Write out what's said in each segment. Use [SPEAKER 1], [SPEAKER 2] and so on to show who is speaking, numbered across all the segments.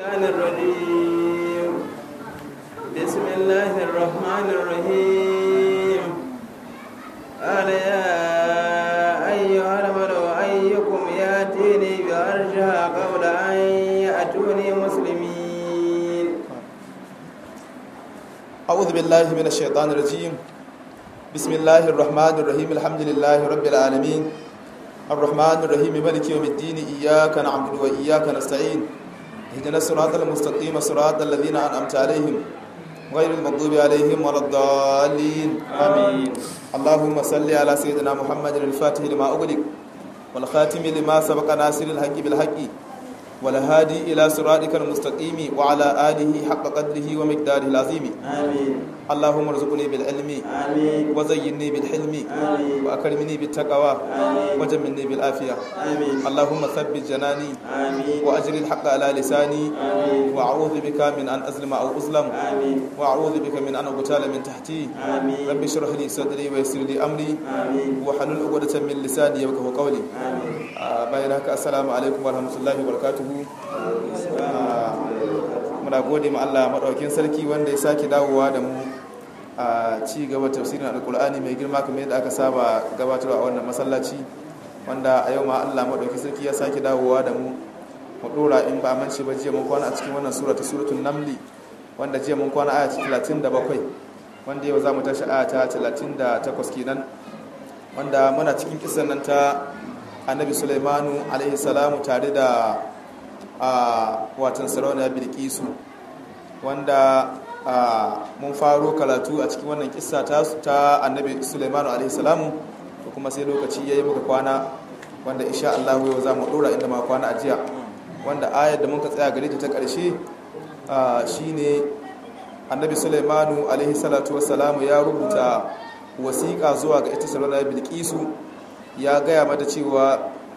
[SPEAKER 1] الشيطان الرجيم بسم الله الرحمن الرحيم قال يا أيها الملأ أيكم يأتيني بعرشها قبل أن يأتوني مسلمين
[SPEAKER 2] أعوذ بالله من الشيطان الرجيم بسم الله الرحمن الرحيم الحمد لله رب العالمين الرحمن الرحيم مالك يوم الدين إياك نعبد وإياك نستعين اهدنا الصراط المستقيم صراط الذين أنعمت عليهم غير المغضوب عليهم ولا الضالين آمين اللهم صل على سيدنا محمد الفاتح لما أغلق والخاتم لما سبق ناصر الحق بالحق والهادي إلى صراطك المستقيم وعلى آله حق قدره ومقداره العظيم
[SPEAKER 1] آمين
[SPEAKER 2] اللهم ارزقني بالعلم
[SPEAKER 1] آمين
[SPEAKER 2] وزينني بالحلم
[SPEAKER 1] آمين
[SPEAKER 2] وأكرمني بالتقوى
[SPEAKER 1] آمين
[SPEAKER 2] وجملني بالعافية
[SPEAKER 1] آمين
[SPEAKER 2] اللهم ثبت جناني
[SPEAKER 1] آمين
[SPEAKER 2] وأجر الحق على لساني
[SPEAKER 1] آمين
[SPEAKER 2] وأعوذ بك من أن أظلم أو أظلم
[SPEAKER 1] آمين
[SPEAKER 2] وأعوذ بك من أن أغتال من تحتي
[SPEAKER 1] آمين
[SPEAKER 2] رب اشرح لي صدري ويسر لي أمري
[SPEAKER 1] آمين
[SPEAKER 2] وحلل عقدة من لساني يفقهوا قولي
[SPEAKER 1] آمين
[SPEAKER 2] آه، bayan haka assalamu alaikum warahmatullahi wabarakatuhu Ah, muna gode ma Allah madaukakin sarki wanda ya sake dawowa da mu a ci gaba tafsirin alkur'ani mai girma kamar yadda aka saba gabatarwa a wannan masallaci wanda a yau ma Allah madaukakin sarki ya sake dawowa da mu mu dora in ba mance ba jiya mun kwana a cikin wannan sura ta suratul namli wanda jiya mun kwana aya ta 37 wanda yau za mu tashi aya ta 38 kenan wanda muna cikin kisan nan ta annabi sulaimanu alaihi salamu tare da a watan sarauniya bilkisu wanda a mun faro karatu a cikin wannan kissa ta ta annabi sulaimanu alaihi salamu to kuma sai lokaci yayi muka kwana wanda insha Allah yau za mu dora inda ma kwana a jiya wanda ayar da muka tsaya gare ta ta karshe a, shine annabi sulaimanu alaihi salatu wassalamu ya rubuta wasiƙa zuwa ga ita sarauniya bilkisu ya gaya mata cewa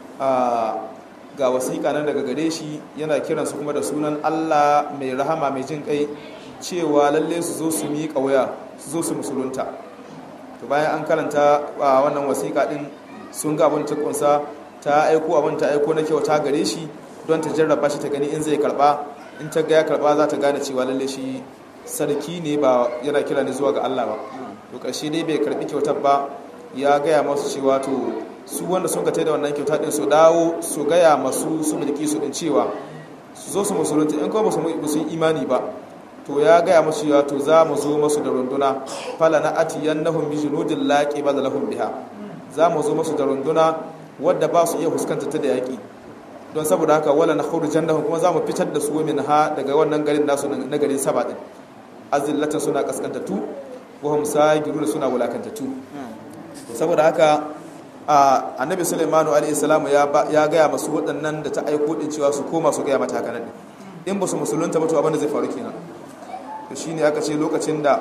[SPEAKER 2] a ga wasiƙa nan daga gare shi yana kiransu kuma da sunan Allah mai rahama mai jin kai cewa lalle su zo su miƙa waya su zo su musulunta to bayan an karanta a wannan wasiƙa din sun ga abin ta kunsa ta aiko abin ta aiko na kyauta gare shi don ta jarraba shi ta gani in zai karba in ta ga ya karba za ta gane cewa lalle shi sarki ne ba yana kira ne zuwa ga Allah ba to ƙarshe dai bai karbi kyautar ba ya gaya masu cewa to su wanda sun kata da wannan kyauta din su dawo su gaya masu su mulki su din cewa su zo su musulunta in kuma ba su yi imani ba to ya gaya masu cewa to za mu zo masu da runduna fala na atiyannahum bi junudin laqi bal lahum biha za mu zo masu da runduna wadda ba su iya fuskanta ta da yaki don saboda haka wala na khuru jannahum kuma za mu fitar da su min ha daga wannan garin nasu na garin saba din azillatan suna kaskantatu wa hum sagiruna suna wulakantatu saboda haka annabi sulaimanu alaihi salamu ya gaya masu waɗannan da ta aiko din cewa su koma su gaya mata haka nan in ba su musulunta ba to abin da zai faru kenan to shine aka ce lokacin da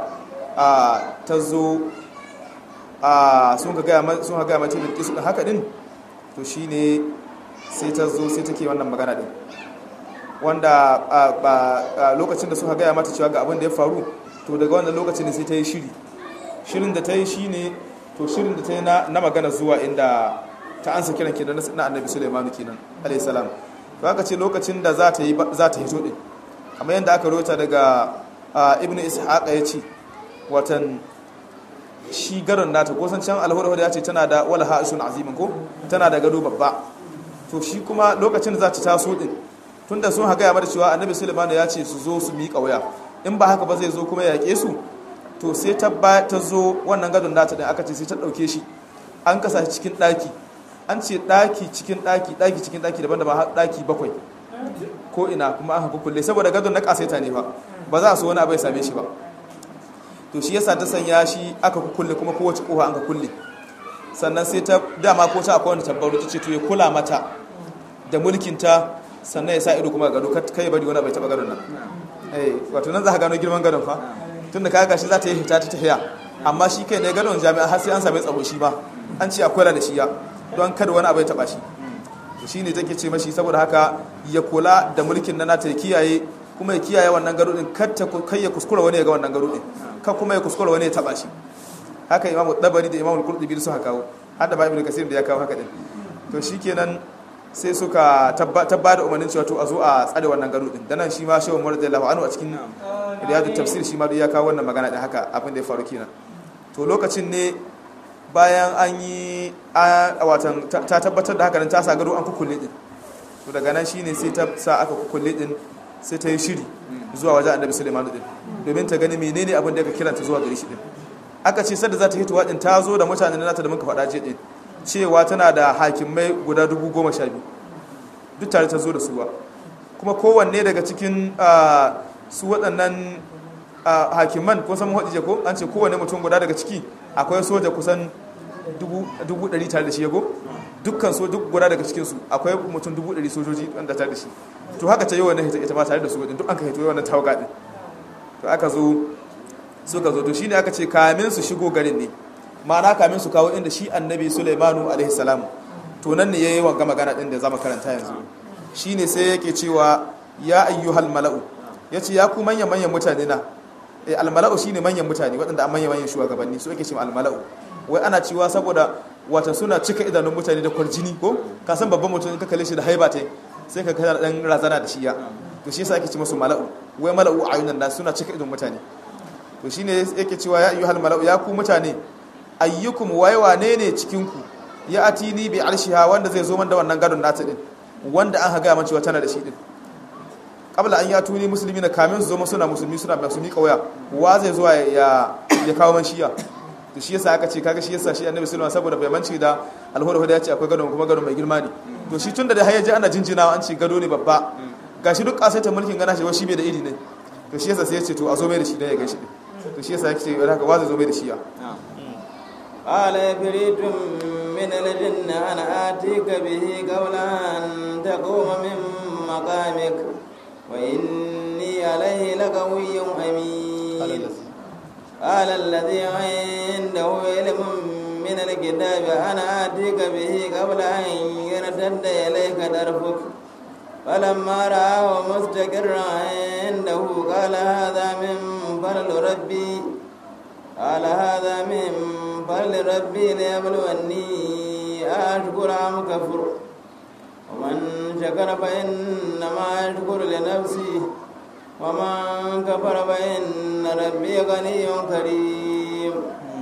[SPEAKER 2] ta zo sun ka gaya sun ka gaya mata da kisu din haka din to shine sai ta zo sai take wannan magana din wanda lokacin da suka gaya mata cewa ga abin da ya faru to daga wannan lokacin ne sai ta yi shiri shirin da ta yi shine to shirin da ta yi na magana zuwa inda ta ansa kiran kenan na annabi sulaimanu kenan alayhi salam to aka ce lokacin da za ta yi za ta hito din kamar yadda aka rota daga ibn ishaq ya ce watan shi garin nata ko san can alhurhur ya ce tana da wala ha'ishun azimin ko tana da gado babba to shi kuma lokacin da za ta taso din tunda sun haga ya mata cewa annabi sulaimanu ya ce su zo su miƙa waya in ba haka ba zai zo kuma ya yaƙe su to sai ta ta zo wannan gadon nata din aka ce sai ta dauke shi an kasa shi cikin daki an ce daki cikin daki daki cikin daki daban-daban har daki bakwai ko ina kuma aka kulle saboda gadon na kasaita ne fa ba za su wani abu ya same shi ba to shi yasa ta sanya shi aka kulle kuma kowace kofa an ka kulle sannan sai ta dama ko ta akwai wanda tabbaru ta ce to ya kula mata da mulkin ta sannan ya sa ido kuma gado kai bari wani bai taba gadon nan eh wato nan za ka gano girman gadon fa tunda ka gashi za ta yi hita ta tahiya amma shi kai ne gadon jami'a har sai an same tsaro shi ba an ce akwai da shi ya don kada wani abu ya taba shi shi ne take ce mashi saboda haka ya kula da mulkin na nata ya kiyaye kuma ya kiyaye wannan gado din kai ya kuskura wani ya ga wannan gado din kan kuma ya kuskura wani ya taba shi haka imamu dabari da imamu qurtubi su haka kawo har da ba ibnu kasir da ya kawo haka din to shikenan sai suka tabba da umarnin cewa to a zo a tsare wannan gado din dan nan shi ma shehu Umar radiyallahu anhu a cikin riyadu tafsir shi ma ya kawo wannan magana din haka abin da ya faru kenan to lokacin ne bayan an yi watan ta tabbatar da haka nan ta sa gado an kukulle din to daga nan shine sai ta sa aka kukulle din sai ta yi shiri zuwa wajen annabi Sulaiman din domin ta gani menene abin da aka kiranta zuwa gare shi din aka ce sadda za ta hito din ta zo da mutanen nata da muka faɗa je din cewa tana da hakimai guda dubu goma sha biyu duk tare ta zo da suwa kuma kowanne daga cikin su waɗannan hakiman ko saman haɗije ko an ce kowanne mutum guda daga ciki akwai soja kusan dubu ɗari tare da shi yago dukkan so duk guda daga cikinsu akwai mutum dubu ɗari sojoji wanda tare da shi to haka ta yi wannan ita ma tare da su wajen duk an ka hito wannan tawaga ɗin to aka zo suka zo to shine aka ce kamin su shigo garin ne ma'ana kamin su kawo inda shi annabi Sulaimanu alaihi salam to nan ne yayi wanga magana din da zamu karanta yanzu shine sai yake cewa ya ayyuhal mala'u yace ya ku manyan manyan mutane na eh al mala'u shine manyan mutane waɗanda manyan manyan shugabanni su yake cewa al mala'u wai ana cewa saboda watan suna cika idanun mutane da kwarjini ko ka san babban mutum ka kalle shi da haiba tai sai ka kana dan razana da shi ya to shi yasa ake ce musu mala'u wai mala'u ayunan nas suna cika idanun mutane to shine yake cewa ya ayyuhal mala'u ya ku mutane ayyukum wai wane ne cikin ku ya atini bi arshiha wanda zai zo man da wannan gadon nata din wanda an haga man cewa tana da shi din qabla an yatuni muslimina kamin su zo suna musulmi suna masu miƙa waya wa zai zo ya ya kawo man shiya to shi yasa aka ce kaga shi yasa shi annabi sallallahu alaihi wasallam saboda bai manci da alhurhu da ya ce akwai gadon kuma gadon mai girma ne to shi tunda da hayyaji ana jinjinawa an ce gado ne babba gashi duk kasaita mulkin gana shi shi bai da iri ne to shi yasa sai ya ce to a zo mai da shi dan ya gaishe din to shi yasa yake ce haka wa zai zo mai da shi ya
[SPEAKER 1] قال عفريت من الجن أنا آتيك به قبل أن تقوم من مقامك وإني عليه لقوي أمين قال الذي عنده علم من الكتاب أنا آتيك به قبل أن يرتد إليك طرفك فلما رآه مستقرا عنده قال هذا من فضل ربي قال هذا من فضل ربي ليبلوني أشكر أم كفر ومن شكر فإنما يشكر لنفسه ومن كفر فإن ربي غني كريم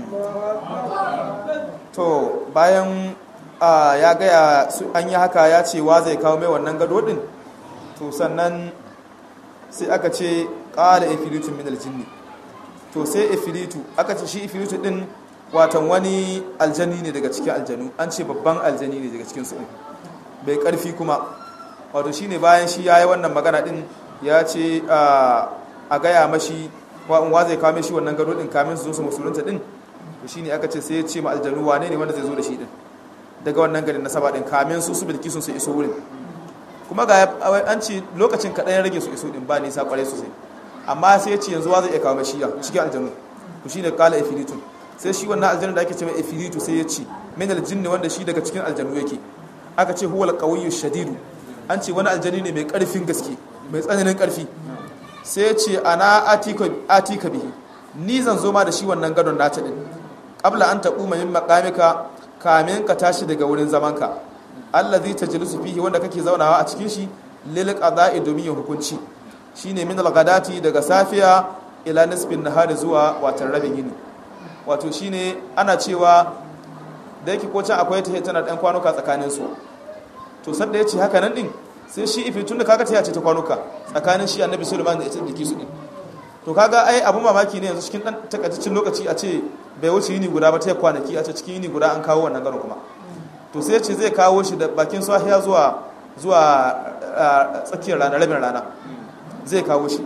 [SPEAKER 2] to bayan ya gaya an yi haka ya ce wa zai kawo mai wannan gado din to sannan sai aka ce ƙala ifilitun min aljinni to sai ifilitu aka ce shi ifilitu din watan wani aljani ne daga cikin aljanu an ce babban aljani ne daga cikin su bai karfi kuma wato shine bayan shi yayi wannan magana din ya ce a gaya mashi wa zai kawo shi wannan gado din kamin su zo su musulunta din to shine aka ce sai ya ce ma aljanu wane ne wanda zai zo da shi din daga wannan garin nasaba din kamin su su bilki sun su iso wurin kuma ga an ce lokacin kaɗan ya rage su iso din ba nisa kwarai sosai amma sai ya ce yanzu wa zai iya kawo mashi ya cikin aljanu to shine kala ifilitun sai shi wannan aljanu da ake ce mai ifilitu sai ya ce min aljinni wanda shi daga cikin aljanu yake aka ce huwal qawiyyu shadidu an ce wani aljani ne mai karfin gaske mai tsananin karfi sai ya ce ana atika atika bihi ni zan zo ma da shi wannan gadon nata din qabla an taquma min maqamika kamin ka tashi daga wurin zamanka allazi tajlisu fihi wanda kake zaunawa a cikin shi lil qada'i domin yin hukunci shine min al-ghadati daga safiya ila nisbin nahari zuwa watan rabin yini wato shine ana cewa da yake ko can akwai ta tana dan kwanuka tsakanin su to sanda yace haka nan din sai shi ifi tunda kaga ta yace ta kwanuka tsakanin shi annabi sulaiman da ita dake su din to kaga ai abu mamaki ne yanzu cikin dan takaitaccen lokaci a ce bai wuce yini guda ba ta kwanaki a ce cikin yini guda an kawo wannan garo kuma to sai ce zai kawo shi da bakin safiya zuwa zuwa tsakiyar rana rabin rana zai kawo shi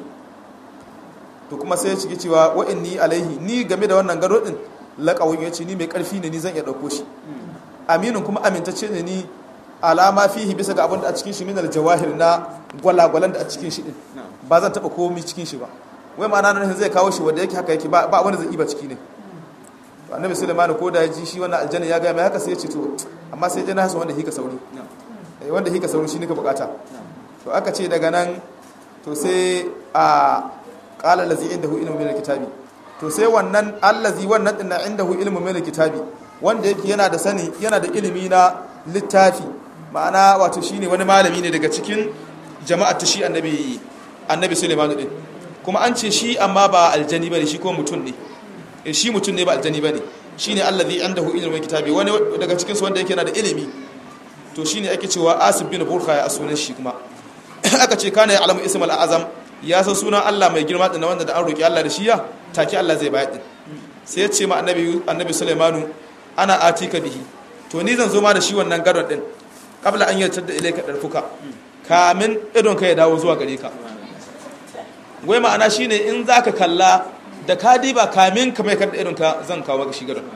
[SPEAKER 2] to kuma sai ya ciki cewa wa'inni alaihi ni game da wannan gado din laƙawun ya ce ni mai ƙarfi ne ni zan iya ɗauko shi aminin kuma amintacce ne ni alama fihi bisa ga abin da a cikin shi minal jawahir na gwalagwalan da a cikin shi din ba zan taɓa komi cikin shi ba wai ma'ana nan zai kawo shi wanda yake haka yake ba wani zai iba ciki ne to annabi sulaiman ko da ya ji shi wannan aljanna ya ga mai haka sai ya ce to amma sai ya na hasu wanda hika sauri wanda hika sauri shi ne ka bukata to aka ce daga nan to sai a qala allazi indahu ilmu min alkitabi to sai wannan allazi wannan din indahu ilmu min alkitabi wanda yake yana da sani yana da ilimi na littafi ma'ana wato shine wani malami ne daga cikin jama'ar ta shi annabi annabi Sulaiman din kuma an ce shi amma ba aljani bane shi kuma mutum ne shi mutum ne ba aljani bane shine allazi indahu ilmul kitabi wani daga cikin su wanda yake na da ilimi to shine ake cewa Asib bin Burkha ya sunan shi kuma aka ce kana ya alamu ismal azam ya san sunan Allah mai girma din wanda da an roki Allah da shi ya take Allah zai bayar din sai ya ce ma annabi annabi Sulaimanu ana atika bihi to ni zan zo ma da shi wannan gadon din kabla an yarda da ilaika darfuka kamin idon ka ya dawo zuwa gare ka wai ma'ana shine in zaka kalla da ka diba kamin ka mai kada idon ka zan kawo maka shi gadon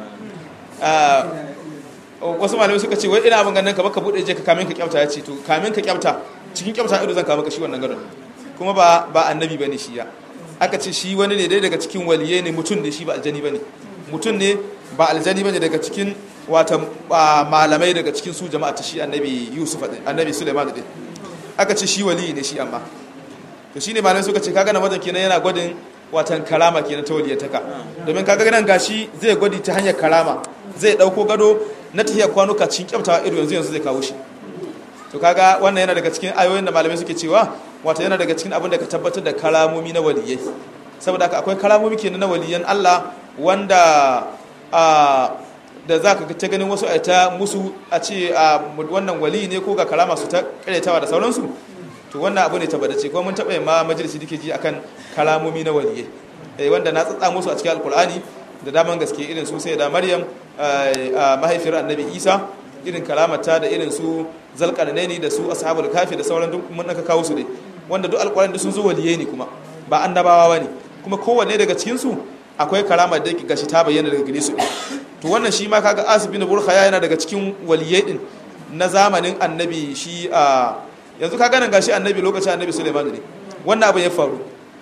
[SPEAKER 2] wasu malamai suka ce wai ina abin ganin ka baka bude je ka kamin ka kyauta ya ce to kamin ka kyauta cikin kyauta ido zan kawo maka shi wannan gadon kuma ba ba annabi bane shi ya aka ce shi wani ne dai daga cikin waliye ne mutum ne shi ba aljani bane mutum ne ba aljani bane daga cikin wata malamai daga cikin su jama'a ta shi annabi Yusuf din annabi Sulaiman din aka ce shi wali ne shi amma to shine malamai suka ce kaga na wajen kenan yana gwadin watan karama kenan ta waliyataka domin kaga nan gashi zai gwadi ta hanyar karama zai dauko gado na tahiyar kwanuka cikin kyauta ido yanzu yanzu zai kawo shi to kaga wannan yana daga cikin ayoyin da malamai suke cewa wata yana daga cikin abin da ka tabbatar da karamomi na waliyai saboda haka akwai karamomi kenan na waliyan Allah wanda a da za ka ta ganin wasu a ta musu a ce a wannan wali ne ko ga karama su ta karyatawa da sauransu to wannan abu ne tabbatace kuma mun taɓa yin ma majalisi dake ji akan kalamomi na waliyai eh wanda na tsatsa musu a cikin alkur'ani da daman gaske irin su sai da maryam mahaifiyar annabi isa irin kalamata da irin su zalqarnaini da su ashabul kafi da sauran duk mun aka kawo su dai wanda duk alkur'ani da sun zo waliyai ne kuma ba annabawa bane kuma kowanne daga cikin su akwai karama da yake gashi ta bayyana daga gare su to wannan shi ma kaga asib bin burkhaya yana daga cikin waliyai din na zamanin annabi shi a yanzu kaga nan gashi annabi lokacin annabi Sulaiman ne wannan abu ya faru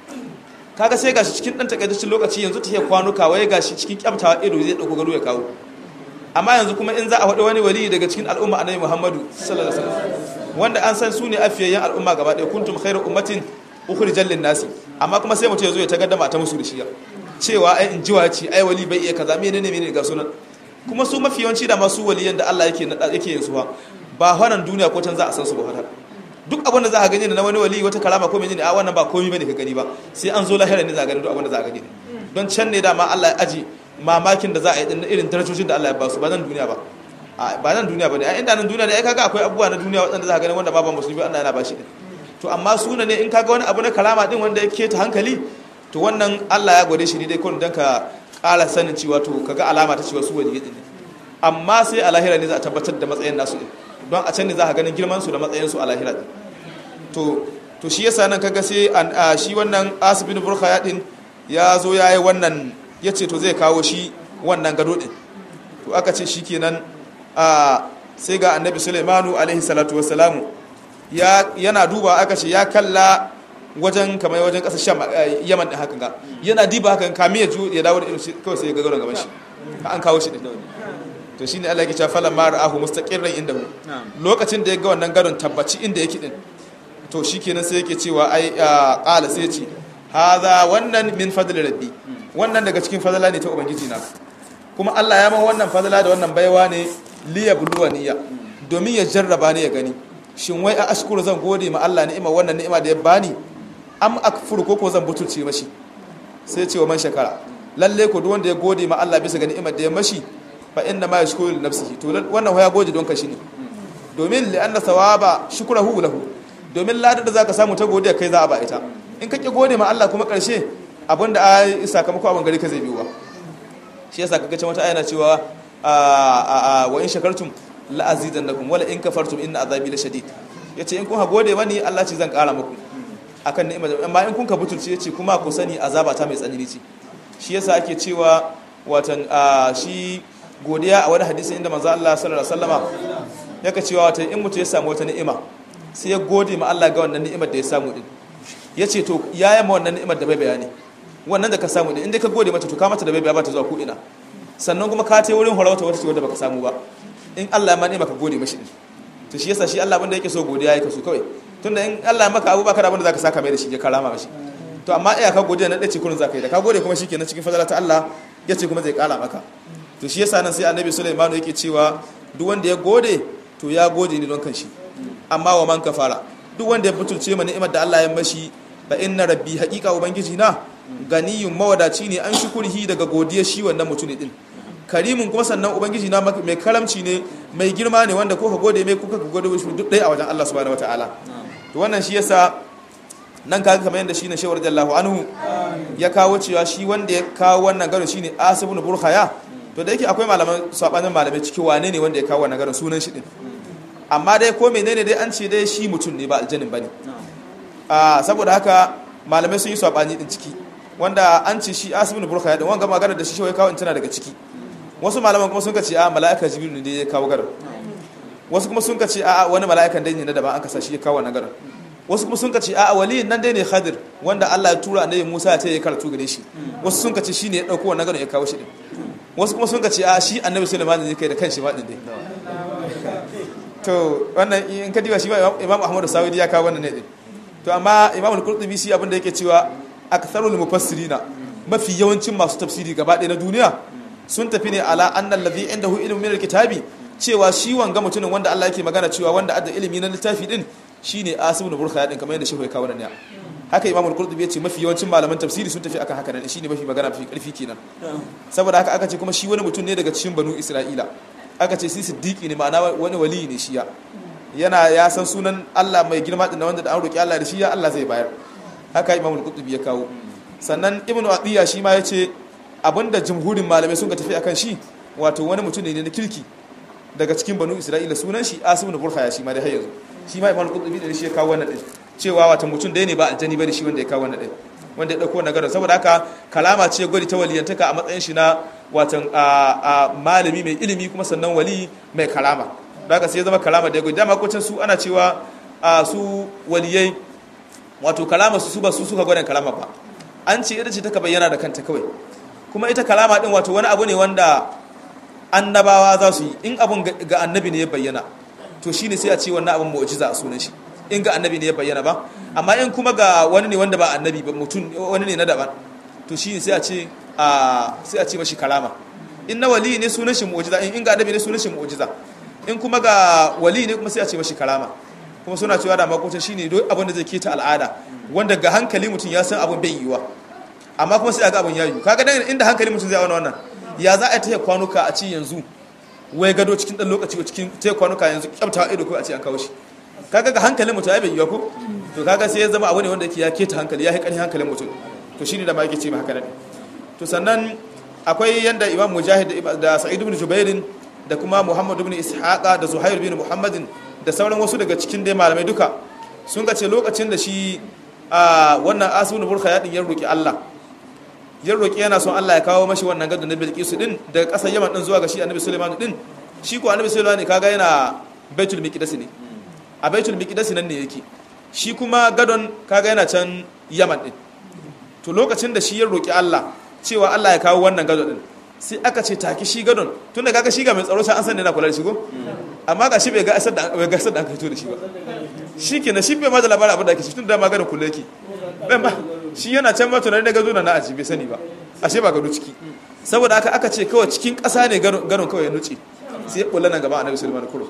[SPEAKER 2] kaga sai gashi cikin dan takaitaccen lokaci yanzu ta kwanuka waye gashi cikin kyamtawa ido zai dauko gado ya kawo amma yanzu kuma in za a faɗi wani wali daga cikin al'umma annabi Muhammadu sallallahu alaihi wasallam wanda an san su ne afiyayyen al'umma gaba ɗaya kuntum khairu ummatin ukhrijal lin nasi amma kuma sai mutum ya zo ya tagaddama ta musu da shi cewa ai in jiwa ce ai wali bai iya kaza menene menene ga sunan kuma su mafi yawanci da masu waliyan da Allah yake nada yake yin su ba ba wannan duniya ko can za a san su ba haka duk abin da za a gani na wani wali wata kalama ko menene a wannan ba komai bane ka gani ba sai an zo lahira ne za a gani duk abin da za a gani don can ne dama Allah ya aji mamakin da za a yi din irin darajojin da Allah ya ba su ba nan duniya ba ba nan duniya ba ne a inda nan duniya ne ai kaga akwai abubuwa na duniya waɗanda za a gani wanda ba ba musulmi Allah yana ba shi din to amma suna ne in kaga wani abu na kalama din wanda yake ta hankali to wannan Allah ya gwade shi ne dai kawai don ka ƙara sanin cewa to kaga alama ta cewa su waliyyi ne amma sai a lahira ne za a tabbatar da matsayin nasu din don a can ne za ka ganin girman su da matsayin su a lahira din to to shi yasa nan kaga sai shi wannan asibin burkhaya din ya zo ya yi wannan ya ce to zai kawo shi wannan gado din to aka ce shi kenan sai ga annabi sulaimanu alaihi salatu wassalamu yana duba aka ce ya kalla wajen kamar wajen kasar sham yaman din hakan ga yana diba hakan kamin ya ya dawo da irin kawai sai ya gagara gaban shi an kawo shi din to shine Allah ya ce falan ma ra'ahu mustaqirran indahu lokacin da ya ga wannan garon tabbaci inda yake din to shikenan sai yake cewa ai qala sai ya ce hadha wannan min fadli rabbi wannan daga cikin fadala ne ta ubangiji na kuma Allah ya man wannan fadala da wannan baiwa ne liya buluwa niyya domin ya jarraba ne ya gani shin wai a ashkuru zan gode ma Allah ni'ima wannan ni'ima da ya bani am akfuru ko ko zan butulce mashi sai ce wa man shakara lalle ko duk wanda ya gode ma Allah bisa ga ni'imar da ya mashi fa inna ma yashkuru li nafsihi to wannan ya gode don kashi ne domin li anna thawaba shukrahu lahu domin ladar da zaka samu ta godiya kai za a ba ita in kake gode ma Allah kuma karshe abinda a sakamako abin gari ka zai biyo shi yasa kaga cewa wata ayana cewa wa in shakartum la azidannakum wala in kafartum inna azabi la shadid yace in kun ha gode mani Allah ce zan kara muku akan ni'ima amma in kun ka butulce yace kuma ku sani azaba ta mai tsanani ce shi yasa ake cewa watan shi godiya a wani hadisi inda manzo Allah sallallahu alaihi wasallama yake cewa watan in mutu ya samu wata ni'ima sai ya gode ma Allah ga wannan ni'imar da ya samu din yace to yaya ma wannan ni'imar da bai bayani wannan da ka samu din inda ka gode mata to ka mata da bai ba ta zuwa ko ina sannan kuma ka tai wurin horauta wata ce wanda baka samu ba in Allah ya ma ni'ima ka gode mashi din to shi yasa shi Allah abinda yake so godiya yake so kawai tunda in Allah ya maka abu baka da abinda zaka saka mai da shi ya karama mashi to amma iya ka godiya na dace kullun zaka yi da ka gode kuma shikenan cikin fadala ta Allah yace kuma zai kara maka to shi yasa nan sai annabi Sulaiman yake cewa duk wanda ya gode to ya gode ne don kanshi amma wa man kafara duk wanda ya butulce ma ni'imar da Allah ya mashi fa inna rabbi haqiqa ubangiji na ganiyun mawadaci ne an shukurihi daga godiya shi wannan mutum din karimun kuma sannan ubangiji na mai karamci ne mai girma ne wanda ko ka gode mai kuka ka gode shi duk ɗaya a wajen Allah subhanahu wataala to wannan shi yasa nan kaga kamar yadda shine shawar jallahu anhu ya kawo cewa shi wanda ya kawo wannan garo shine asibun burkhaya to da yake akwai malaman sabanin malamai ciki wane ne wanda ya kawo wannan garo sunan shi din amma dai ko menene dai an ce dai shi mutum ne ba aljanin bane a saboda haka malamai sun yi sabani din ciki wanda an ce shi asibun burkhaya din wanga magana da shi shi kawo in tana daga ciki wasu malaman kuma sun ka ce a mala'ika jibril ne ya kawo garin wasu kuma sun ka ce a wani mala'ikan dai ne na daban an kasa shi ya kawo wannan garin wasu kuma sun ka ce a waliyin nan dai ne khadir wanda Allah ya tura annabi Musa ya ce ya karatu gare shi wasu sun ka ce shine ya dauko wannan garin ya kawo shi din wasu kuma sun ka ce a shi annabi Sulaiman ne kai da kanshi ma din dai to wannan in ka diba shi Imam Ahmad Sawidi ya kawo wannan ne din to amma Imam Al-Qurtubi shi abin da yake cewa aktharul mufassirina mafi yawancin masu tafsiri gaba ɗaya na duniya sun tafi ne ala annal ladhi indahu ilmu min alkitabi cewa shi wanga mutumin wanda Allah yake magana cewa wanda adda ilimi na littafi din shine Asim ibn Burkha din kamar yadda shehu ya kawo nan ya haka Imam al-Qurtubi ya ce mafi yawancin malaman tafsiri sun tafi akan haka nan shine mafi magana mafi karfi kenan saboda haka aka ce kuma shi wani mutum ne daga cikin banu Isra'ila aka ce shi siddiqi ne ma'ana wani wali ne shi ya yana ya san sunan Allah mai girma din wanda da an roki Allah da shi ya Allah zai bayar haka Imam al-Qurtubi ya kawo sannan Ibn Athiya shi ma ya ce abinda jumhurin malamai sun ka tafi akan shi wato wani mutum ne na kirki daga cikin banu isra'ila sunan shi asim da burkhaya shi ma da har yanzu shi ma imam qutbi da shi ya kawo wannan din cewa wato mutum da ne ba aljani bane shi wanda ya kawo wannan din wanda ya dauko nagarin saboda haka kalama ce gwadi ta waliyantaka a matsayin shi na watan malami mai ilimi kuma sannan wali mai kalama daga sai ya zama kalama da ya gwadi dama ko su ana cewa su waliyai wato kalama su su ba su suka gwada kalama ba an ce ita ce ta bayyana da kanta kawai kuma ita kalama din wato wani abu ne wanda annabawa za su yi in abun ga annabi ne ya bayyana to shi ne sai a ce wannan abin mu'jiza a sunan shi in ga annabi ne ya bayyana ba amma in kuma ga wani ne wanda ba annabi ba mutum wani ne na daban to shi ne sai a ce a sai a ce mashi kalama in na wali ne sunan shi mu'jiza in ga annabi ne sunan shi mu'jiza in kuma ga wali ne kuma sai a ce mashi kalama kuma suna cewa da makocin shine duk abin da zai keta al'ada wanda ga hankali mutum ya san abin bai yiwa amma kuma sai a ga abin ya yiwu kaga dan inda hankali mutum zai auna wannan ya za a taya kwanuka a ci yanzu wai gado cikin dan lokaci cikin taya kwanuka yanzu kyauta ido ko a ce an kawo shi kaga ga hankalin mutum ya bai yiwa ko to kaga sai ya zama abu ne wanda yake ya keta hankali ya haƙari hankalin mutum to shine da ma yake ce ma haka ne to sannan akwai yanda imam mujahid da sa'id ibn jubair da kuma muhammad ibn ishaqa da zuhair bin muhammadin da sauran wasu daga cikin dai malamai duka sun ga ce lokacin da shi a wannan asibin burka ya ya roki Allah ya roki yana son Allah ya kawo mashi wannan gadon na Bilkisu din daga ƙasar Yaman din zuwa ga shi Annabi Sulaiman din shi ko Annabi Sulaiman kaga yana Baitul Miqdis ne a Baitul Miqdis nan ne yake shi kuma gadon kaga yana can Yaman din to lokacin da shi ya roki Allah cewa Allah ya kawo wannan gadon din sai aka ce taki shi gadon tunda kaga shi ga mai tsaro sai an san yana kula da shi ko amma ga shi bai ga asar da bai ga asar da aka fito da shi ba shi kenan shi bai ma da labarin abin da ake shi tunda ma gadon kula yake bai ba shi yana can ma tunani da gazo na aji bai sani ba ashe ba gado ciki saboda haka aka ce kawai cikin ƙasa ne gadon kawai ya nuce sai ya kula nan gaba annabi sulaiman kuro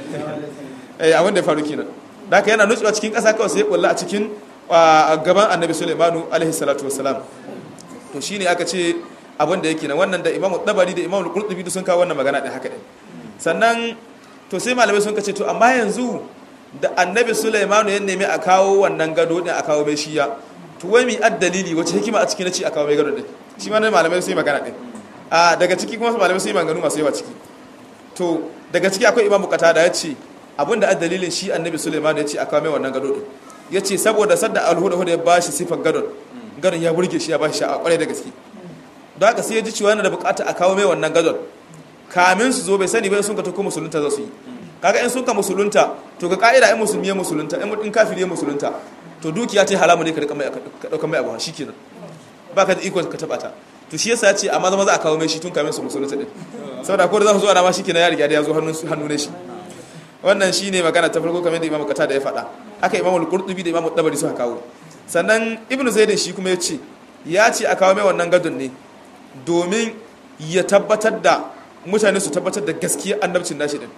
[SPEAKER 2] eh abin da ya faru kenan da haka yana nutsewa cikin ƙasa kawai sai ya kula a cikin gaban annabi sulaiman alaihi salatu wassalam to shine aka ce abin da yake nan wannan da imamu dabari da imamu qurtubi sun kawo wannan magana din haka din sannan to sai malamai sun kace to amma yanzu da annabi sulaimanu ya nemi a kawo wannan gado din a kawo mai shiya to wai mi addalili wace hikima a ciki na ci a kawo mai gado din shi ma malamai sun yi magana din a daga ciki kuma malamai sun yi maganganu masu yawa ciki to daga ciki akwai imamu kata da ya ce abinda addalilin shi annabi sulaimanu ya ce a kawo mai wannan gado din ya ce saboda sadda alhuda ya bashi sifar gadon gadon ya burge shi ya bashi sha'a kwarai da gaske don haka sai ya ji cewa yana da bukata a kawo mai wannan gadon kamin su zo bai sani bai sun ka tako musulunta za su yi kaga in sun ka musulunta to ga ka'ida in musulmi ya musulunta in mutum kafiri ya musulunta to dukiya ta halamu ne ka rika mai ka dauka mai abu shi kenan ba ka da iko ka taba ta to shi yasa ya ce amma zama za a kawo mai shi tun kamin su musulunta din saboda ko da za su zo ana ma shi kenan ya riga da ya zo hannun hannu ne shi wannan shine magana ta farko kamar da imamu kata da ya faɗa haka imamu al-qurtubi da imamu dabari suka kawo sannan ibnu zaidin shi kuma ya ce ya ce a kawo mai wannan gadon ne domin ya tabbatar da mutane su tabbatar da gaskiya annabcin nashi din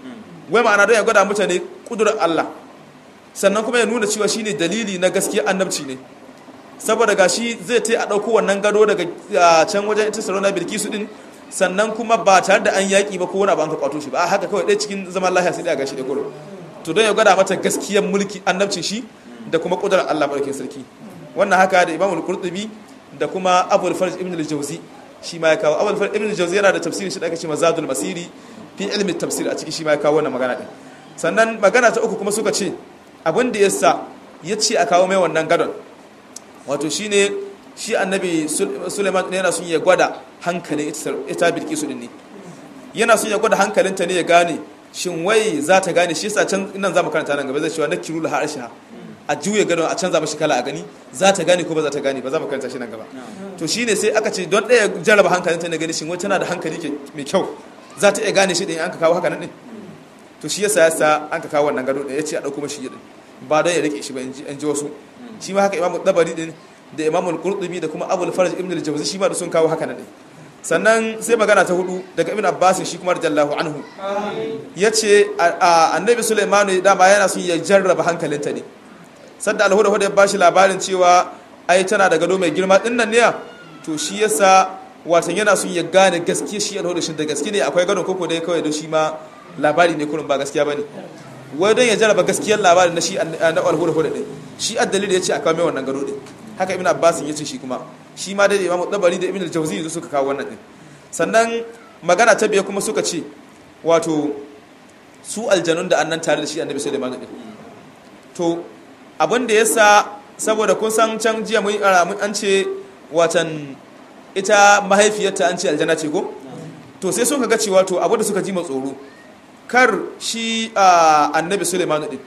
[SPEAKER 2] wai ma'ana don ya gwada mutane kudurar Allah sannan kuma ya nuna cewa shine dalili na gaskiya annabci ne saboda gashi zai ta a ɗauko wannan gado daga can wajen ita sarona bilkisu din sannan kuma ba tare da an yaƙi ba ko wani abu an ka kwato shi ba haka kawai ɗaya cikin zaman lahiya sai da gashi da kuro to don ya gwada mata gaskiyar mulki annabcin shi da kuma kudurar Allah barkin sarki wannan haka da Imam al-Qurtubi da kuma Abu al-Farj ibn al-Jawzi shi ma ya kawo Abu al-Farj ibn al-Jawzi yana da tafsirin shi da ake cewa Zadul Masiri fi ilmi tafsir a ciki shi ma ya kawo wannan magana din sannan magana ta uku kuma suka ce abin da yasa ya ce a kawo mai wannan gadon wato shine shi annabi Suleiman ne yana son ya gwada hankalin ita Bilkisu din ne yana son ya gwada hankalinta ne ya gane shin wai za ta gane shi yasa can nan za mu karanta nan gaba zai cewa nakiru la harsha a juya gadon a canza mashi kala a gani za ta gane ko ba za ta gane ba za mu karanta shi nan gaba to shine sai aka ce don ɗaya jarraba hankalinta ne gani shin wai tana da hankali mai kyau za ta iya gane shi ɗin an ka kawo haka nan ɗin to shi yasa yasa an ka kawo wannan gado ɗin ya ce a ɗauko mashi ɗin ba don ya rike shi ba in ji wasu shi ma haka imamu dabari ɗin da imamu qurtubi da kuma abul faraj ibn al-jawzi shi ma da sun kawo haka nan ɗin sannan sai magana ta hudu daga ibn abbas shi kuma radiyallahu anhu yace annabi sulaiman dama yana son ya jarraba hankalinta ne sadda alhuda huda ya bashi labarin cewa ai tana da gado mai girma din nan ne to shi yasa watan yana son ya gane gaskiya shi alhuda shi da gaske ne akwai gadon koko dai kawai don shi ma labari ne kurin ba gaskiya bane wai don ya jarraba gaskiyar labarin na shi na alhuda huda din shi addalil ya ce a kawo mai wannan gado din haka ibn abbas ya ce shi kuma shi ma dai imamu dabari da ibn al-jawzi yanzu suka kawo wannan din sannan magana ta biya kuma suka ce wato su aljanun da annan tare da shi annabi sulaiman din to abin da yasa saboda kun san can jiya mun an ce watan ita mahaifiyarta an ce aljanna ce ko to sai sun ga cewa to abu da suka ji tsoro kar shi annabi sulaiman din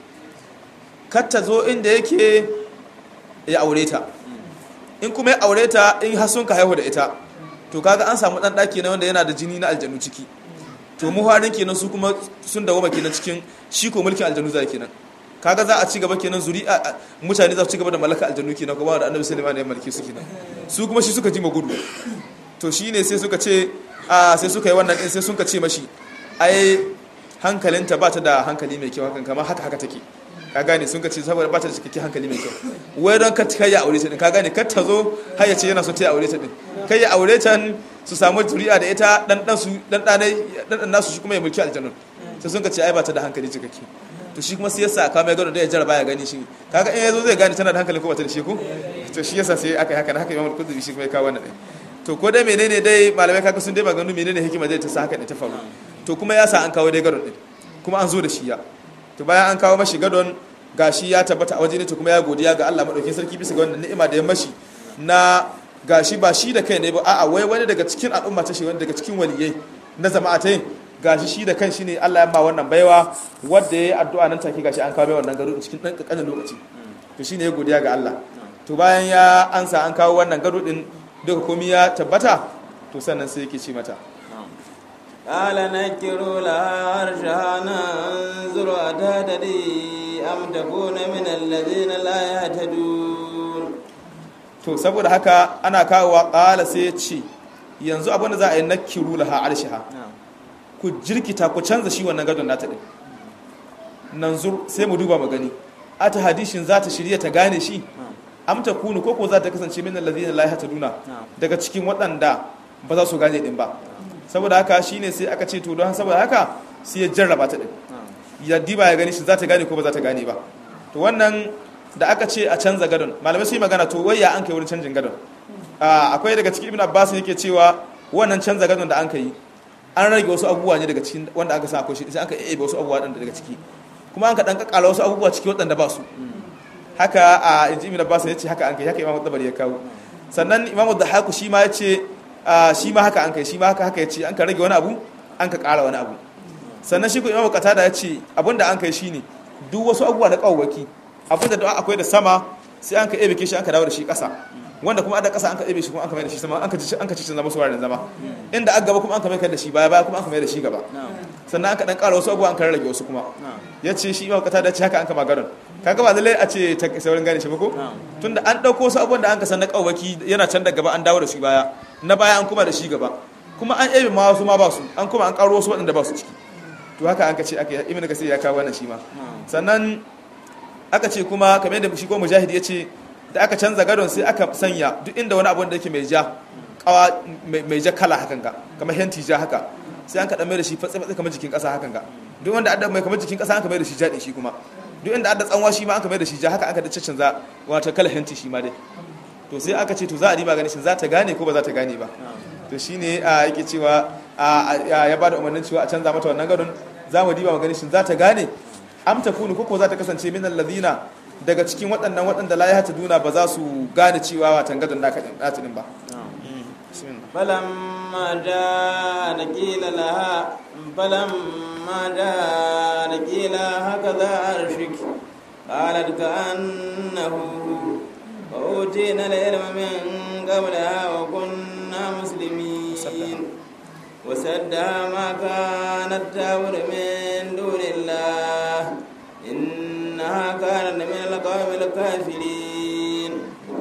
[SPEAKER 2] kar ta zo inda yake ya aure ta in kuma ya aure ta in har sun ka haihu da ita to kaga an samu dan daki na wanda yana da jini na aljanu ciki to mu harin kenan su kuma sun dawo kenan cikin shi ko mulkin aljanu zai kenan kaga za a ci gaba kenan zuri'a mutane za su ci gaba da mallaka aljanu kenan kuma da annabi sulaiman ya mulki su kenan su kuma shi suka ji gudu to shine sai suka ce a sai suka yi wannan din sai suka ce mashi ai hankalinta ba ta da hankali mai kyau hakan kamar haka haka take ka gane sun ka ce saboda ba ta da cikakken hankali mai kyau wai don ka kai ya aure ta din ka gane kar ta zo har ya ce yana so ta aure ta din kai ya aure ta su samu zuri'a da ita dan dan su dan dan dan nasu shi kuma ya mulki aljannun sai sun ka ce ai ba ta da hankali cikakke to shi kuma sai yasa ka mai gano da ya jarraba ya gani shi kaga in yazo zai gane tana da hankali ko ba ta da shi ko to shi yasa sai aka yi haka haka Imam Qudri shi kuma ya kawo wannan din to ko dai menene dai malamai kaga sun dai maganu menene hikima zai ta sa haka ne ta faru to kuma ya sa an kawo dai gadon din kuma an zo da shi ya to bayan an kawo mashi gadon gashi ya tabbata a waje ne to kuma ya godiya ga Allah madaukakin sarki bisa ga wannan ni'ima da ya mashi na gashi ba shi da kai ne ba a'a wai wani daga cikin al'umma ta shi wani daga cikin waliyai na jama'a ta yin gashi shi da kan shi ne Allah ya ma wannan baiwa wanda ya yi addu'a nan take gashi an kawo mai wannan gado cikin ɗan ƙanƙanin lokaci to shine ya godiya ga Allah to bayan ya ansa an kawo wannan gado din duka komai ya tabbata to sannan sai yake ce mata
[SPEAKER 1] قال نكروا لها عرشها ننظر أتهتدي أم تكون من الذين لا يهتدون
[SPEAKER 2] to saboda haka ana kawowa ƙala sai ya ce yanzu abin da za a yi nakiru laha arshiha ku jirkita ku canza shi wannan gadon nata din nan zur sai mu duba magani ata hadishin za ta shirya ta gane shi amta kunu ko ko za ta kasance min allazina la yahtaduna daga cikin waɗanda ba za su gane din ba saboda haka shine sai aka ce to don saboda haka sai ya jarraba ta din ya diba ya gani shi za ta gane ko ba za ta gane ba to wannan da aka ce a canza gadon malamai sai magana to wai ya an kai wurin canjin gadon akwai daga cikin ibn abbas yake cewa wannan canza gadon da an kai an rage wasu abubuwa ne daga cikin wanda aka sa akwai shi sai aka ebe wasu abubuwa daga ciki kuma an ka dan kakkala wasu abubuwa ciki waɗanda ba su haka a inji ibn abbas ya ce haka an kai haka imamu tabari ya kawo sannan imamu da haku shi ma ya ce shi ma haka an kai shi ma haka haka ya ce an ka rage wani abu an ka ƙara wani abu sannan shi ko imamu qatada ya ce abinda an kai shine duk wasu abubuwa na kawwaki abinda da akwai da sama sai an ka ebe shi an ka dawo da shi ƙasa wanda kuma ada ƙasa an ka ebe shi kuma an ka mai da shi sama an ka ci an ka ci zama su wuraren zama inda aka gaba kuma an ka mai da shi baya baya kuma an ka mai da shi gaba sannan an ka dan ƙara wasu abubuwa an ka rage wasu kuma ya ce shi imamu qatada ya ce haka an ka maganar kaga ba lallai a ce ta saurin gane shi ba ko tunda an dauko wasu abubuwan da an ka san na kawaki yana can da gaba an dawo da shi baya na baya an kuma da shi gaba kuma an ebe ma wasu ma ba su an kuma an karo wasu waɗanda ba su ciki to haka an ka ce aka ibnu kasir ya kawo wannan shi ma sannan aka ce kuma kamar yadda shi ko mujahid ya ce da aka canza gadon sai aka sanya duk inda wani abu da yake mai ja kawa mai ja kala hakan ga kamar henti ja haka sai an kaɗa mai da shi fatsi fatsi kamar jikin ƙasa hakan ga duk wanda adda mai kamar jikin ƙasa an ka mai da shi jaɗi shi kuma duk inda adda tsanwa shi ma an ka mai da shi ja haka aka da canza wata kala henti shi ma dai to sai aka ce to za a riba gani shin za ta gane ko ba za ta gane ba to shine a yake cewa ya ba da umarnin cewa a canza mata wannan gadon za mu diba magani shin za ta gane am ta kunu ko za ta kasance min allazina daga cikin waɗannan waɗanda la ya duna ba za su gane cewa watan gadon naka din nata din ba
[SPEAKER 1] فلما جاء قيل لها فلما جاء قيل هكذا عرشك قالت كأنه وأوتينا العلم من قبلها وكنا مسلمين وسدها ما كانت تعبد من دون الله إنها كانت من القوم الكافرين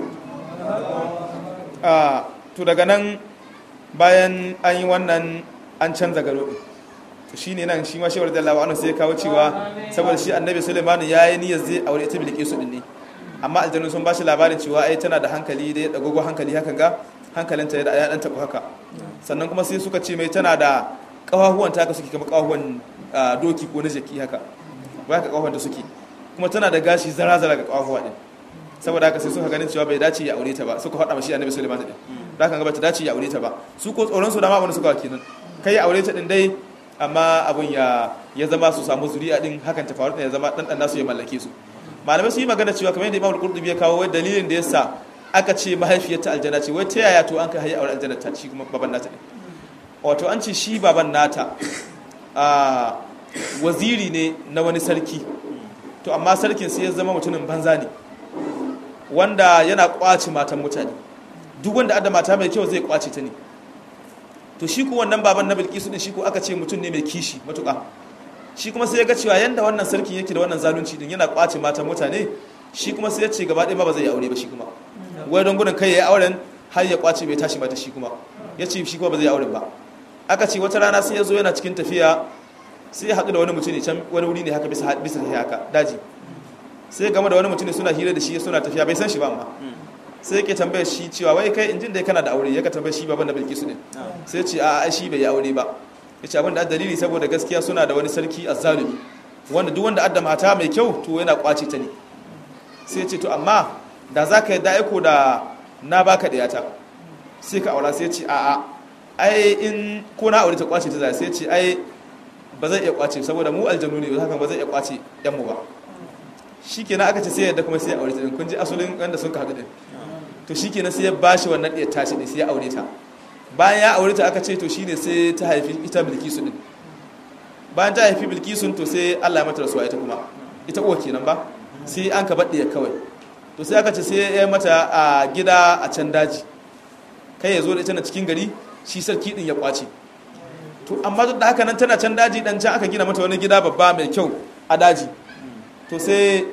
[SPEAKER 2] to daga nan bayan an yi wannan an canza garo to shi ne nan shi ma shewar dallawa anhu sai ya kawo cewa saboda shi annabi suleiman ya yi niyyar zai aure ita bilkisu din ne amma aljanu sun ba shi labarin cewa ai tana da hankali da ya dagogo hankali hakan ga hankalinta ya dan tabu haka sannan kuma sai suka ce mai tana da kawahuwan ta ka suke kamar kawahuwan doki ko na jaki haka ba ka kawahuwan ta suke kuma tana da gashi zara zara ga kawahuwa din saboda haka sai suka ganin cewa bai dace ya aure ta ba suka faɗa mashi annabi Sulaiman din da kan ga bata dace ya aure ta ba su ko tsoron su da ma abin suka kenan kai ya aure ta din dai amma abun ya ya zama su samu zuri'a din hakan ta faru ya zama dan dan nasu ya mallake su malamai su yi magana cewa kamar yadda Imam Al-Qurtubi ya kawo wai dalilin da yasa aka ce mahaifiyarta aljanna ce wai ta yaya to an kai hayi aure aljanna ta shi kuma baban nata ne wato an ce shi baban nata a waziri ne na wani sarki to amma sarkin sai ya zama mutumin banza ne wanda yana kwace matan mutane duk wanda adda mata mai kyau zai kwace ta ne to shi ku wannan baban na bilkisu din shi ku aka ce mutum ne mai kishi matuƙa shi kuma sai ya ga cewa yanda wannan sarkin yake da wannan zalunci din yana kwace matan mutane shi kuma sai ya ce gaba ɗaya ma ba zai yi aure ba shi kuma wai don gudun kai ya yi auren har ya kwace bai tashi mata shi kuma ya ce shi kuma ba zai yi auren ba aka ce wata rana sai ya zo yana cikin tafiya sai ya haɗu da wani mutum ne can wani wuri ne haka bisa bisa haka daji sai game da wani mutum ne suna hira da shi suna tafiya bai san shi ba amma sai yake tambayar shi cewa wai kai injin dai kana da aure yaka tambayar shi baban da bilkisu ne sai ce a shi bai yi aure ba ya ce abin da dalili saboda gaskiya suna da wani sarki azzalumi wanda duk wanda adda mata mai kyau to yana kwace ta ne sai ce to amma da za ka yi da'aiko da na baka ɗayata sai ka aura sai ce a'a ai in ko na aure ta kwace ta zai sai ce ai ba zai iya kwace saboda mu aljanu ne haka ba zai iya kwace yan mu ba shikenan aka ce sai yadda kuma sai ya aure ta kun ji asalin wanda sun kaɗu din to shikenan sai ya bashi wannan ɗiyar tashi ne sai ya aure ta bayan ya aure ta aka ce to shine sai ta haifi ita bilkisu din bayan ta haifi bilkisun to sai Allah ya mata rasuwa ita kuma ita uwa kenan ba sai an ka baɗe kawai to sai aka ce sai ya mata a gida a can daji kai ya zo da ita na cikin gari shi sarki din ya kwace to amma duk da haka nan tana can daji dan can aka gina mata wani gida babba mai kyau a daji to sai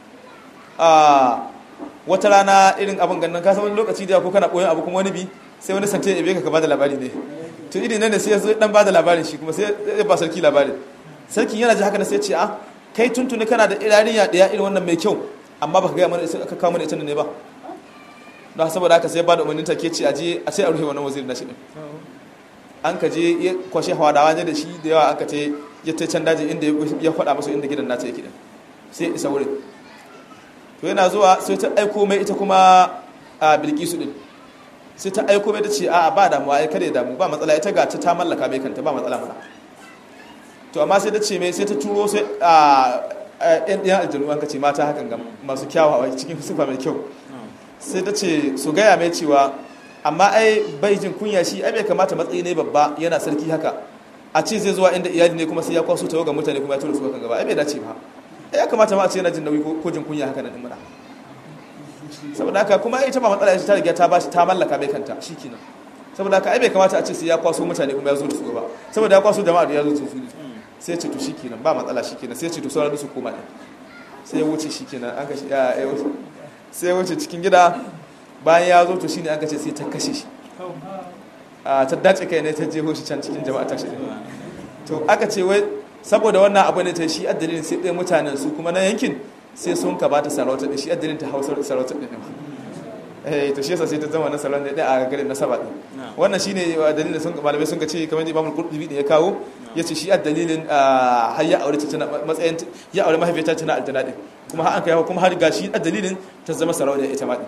[SPEAKER 2] a wata rana irin abin gannan ka san wani lokaci da ko kana koyon abu kuma wani bi sai wani sante ya beka ka bada labari ne to irin nan ne sai ya zo dan bada labarin shi kuma sai ya ba sarki labarin sarki yana ji haka na sai ya ce a kai tuntuni kana da iraniya daya irin wannan mai kyau amma baka ga mana aka kawo mana ita ne ba don saboda haka sai ba da umarnin take ce aje a sai a rufe wannan wazirin nashi din an ka je ya kwashe hawadawa ne da shi da yawa an ka ce ya ta can daji inda ya faɗa musu inda gidan nata yake din sai isa wurin to yana zuwa sai ta aiko mai ita kuma a bilkisu din sai ta aiko mai ta ce a'a ba damuwa ai kada ya damu ba matsala ita ga ta ta mallaka mai kanta ba matsala mana to amma sai ta ce mai sai ta turo sai a yan ɗiyan aljanu an ka ce mata hakan ga masu kyawawa cikin sifa mai kyau sai ta ce su gaya mai cewa amma ai bai jin kunya shi ai bai kamata matsayi ne babba yana sarki haka a ce zai zuwa inda iyali ne kuma sai ya kwaso tawo ga mutane kuma ya tura su kan gaba ai bai dace ba ya kamata ma a ce yana jin nauyi ko jin kunya haka nan mana saboda haka kuma ita ba matsala ta riga ta bashi ta mallaka bai kanta shikenan saboda haka ai bai kamata a ce sai ya kwaso mutane kuma ya zo da su gaba saboda ya kwaso jama'a da ya zo da su sai ce to shikenan ba matsala shikenan sai ce to sauran su koma din sai ya wuce shikenan an kashi ya ya wuce sai ya wuce cikin gida bayan ya zo to shine an kace sai ta kashe shi a ta dace kai ne ta jeho shi can cikin jama'a ta shi to aka ce wai saboda wannan abu ne ta shi addalin sai ɗaya mutanen su kuma na yankin sai sun ka bata sarauta da shi addalin ta hausar sarauta ɗin eh to shi yasa sai ta zama na salon da a garin nasaba din wannan shine dalilin sun malamai sun ce kamar Imam Al-Qurtubi da ya kawo yace shi dalilin har ya aure ta tana matsayin ya aure mahaifiyarta tana aljanna din kuma har an kai kuma har gashi dalilin ta zama sarauniya ita ma din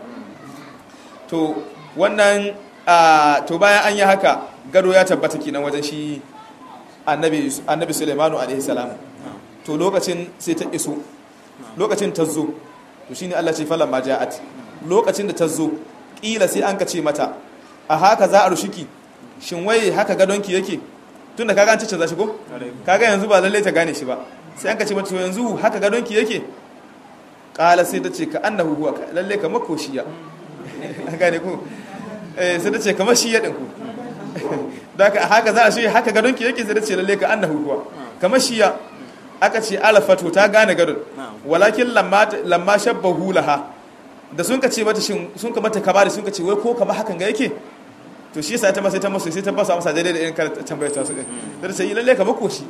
[SPEAKER 2] to wannan to bayan an yi haka gado ya tabbata kenan wajen shi annabi annabi Sulaimanu alaihi salam to lokacin sai ta iso lokacin ta zo to shine Allah ce falan ma ja'at lokacin da ta zo ƙila sai an ka ce mata a haka za a rushiki shin wai haka gadonki yake tun da kaga an cice za shi ko kaga yanzu ba lallai ta gane shi ba sai an ka ce mata yanzu haka gadonki yake ƙala sai ta ce ka annahu huwa lallai kamar ko shiya an gane ku sai ta ce kamar shiya ɗin ku da haka za a shi haka gadonki yake sai ta ce lallai ka annahu huwa kamar shiya aka ce alfato ta gane gadon walakin lamma shabbahu laha da sun ka ce mata shin sun ka mata kabari sun ka ce wai ko kama hakan ga yake to shi yasa ta masa ta masa sai ta ba su amsa daidai da irin kar tambayar ta su din da ta yi lalle kamar koshi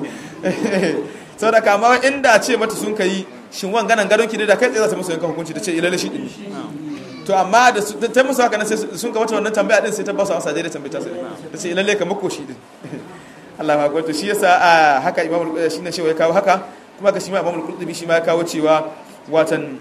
[SPEAKER 2] saboda kama inda ce mata sun kai shin wan ganan gadon ki da kai tsaye za ta musu yankan hukunci ta ce lalle shi din to amma da ta musu haka nan sai sun ka mata wannan tambaya din sai ta ba su amsa daidai tambayar ta su ta ce lalle kamar koshi din Allah ya hakuri to shi yasa haka imamu shi ne shi ya kawo haka kuma ga shi ma imamu qurtubi shi ma ya kawo cewa watan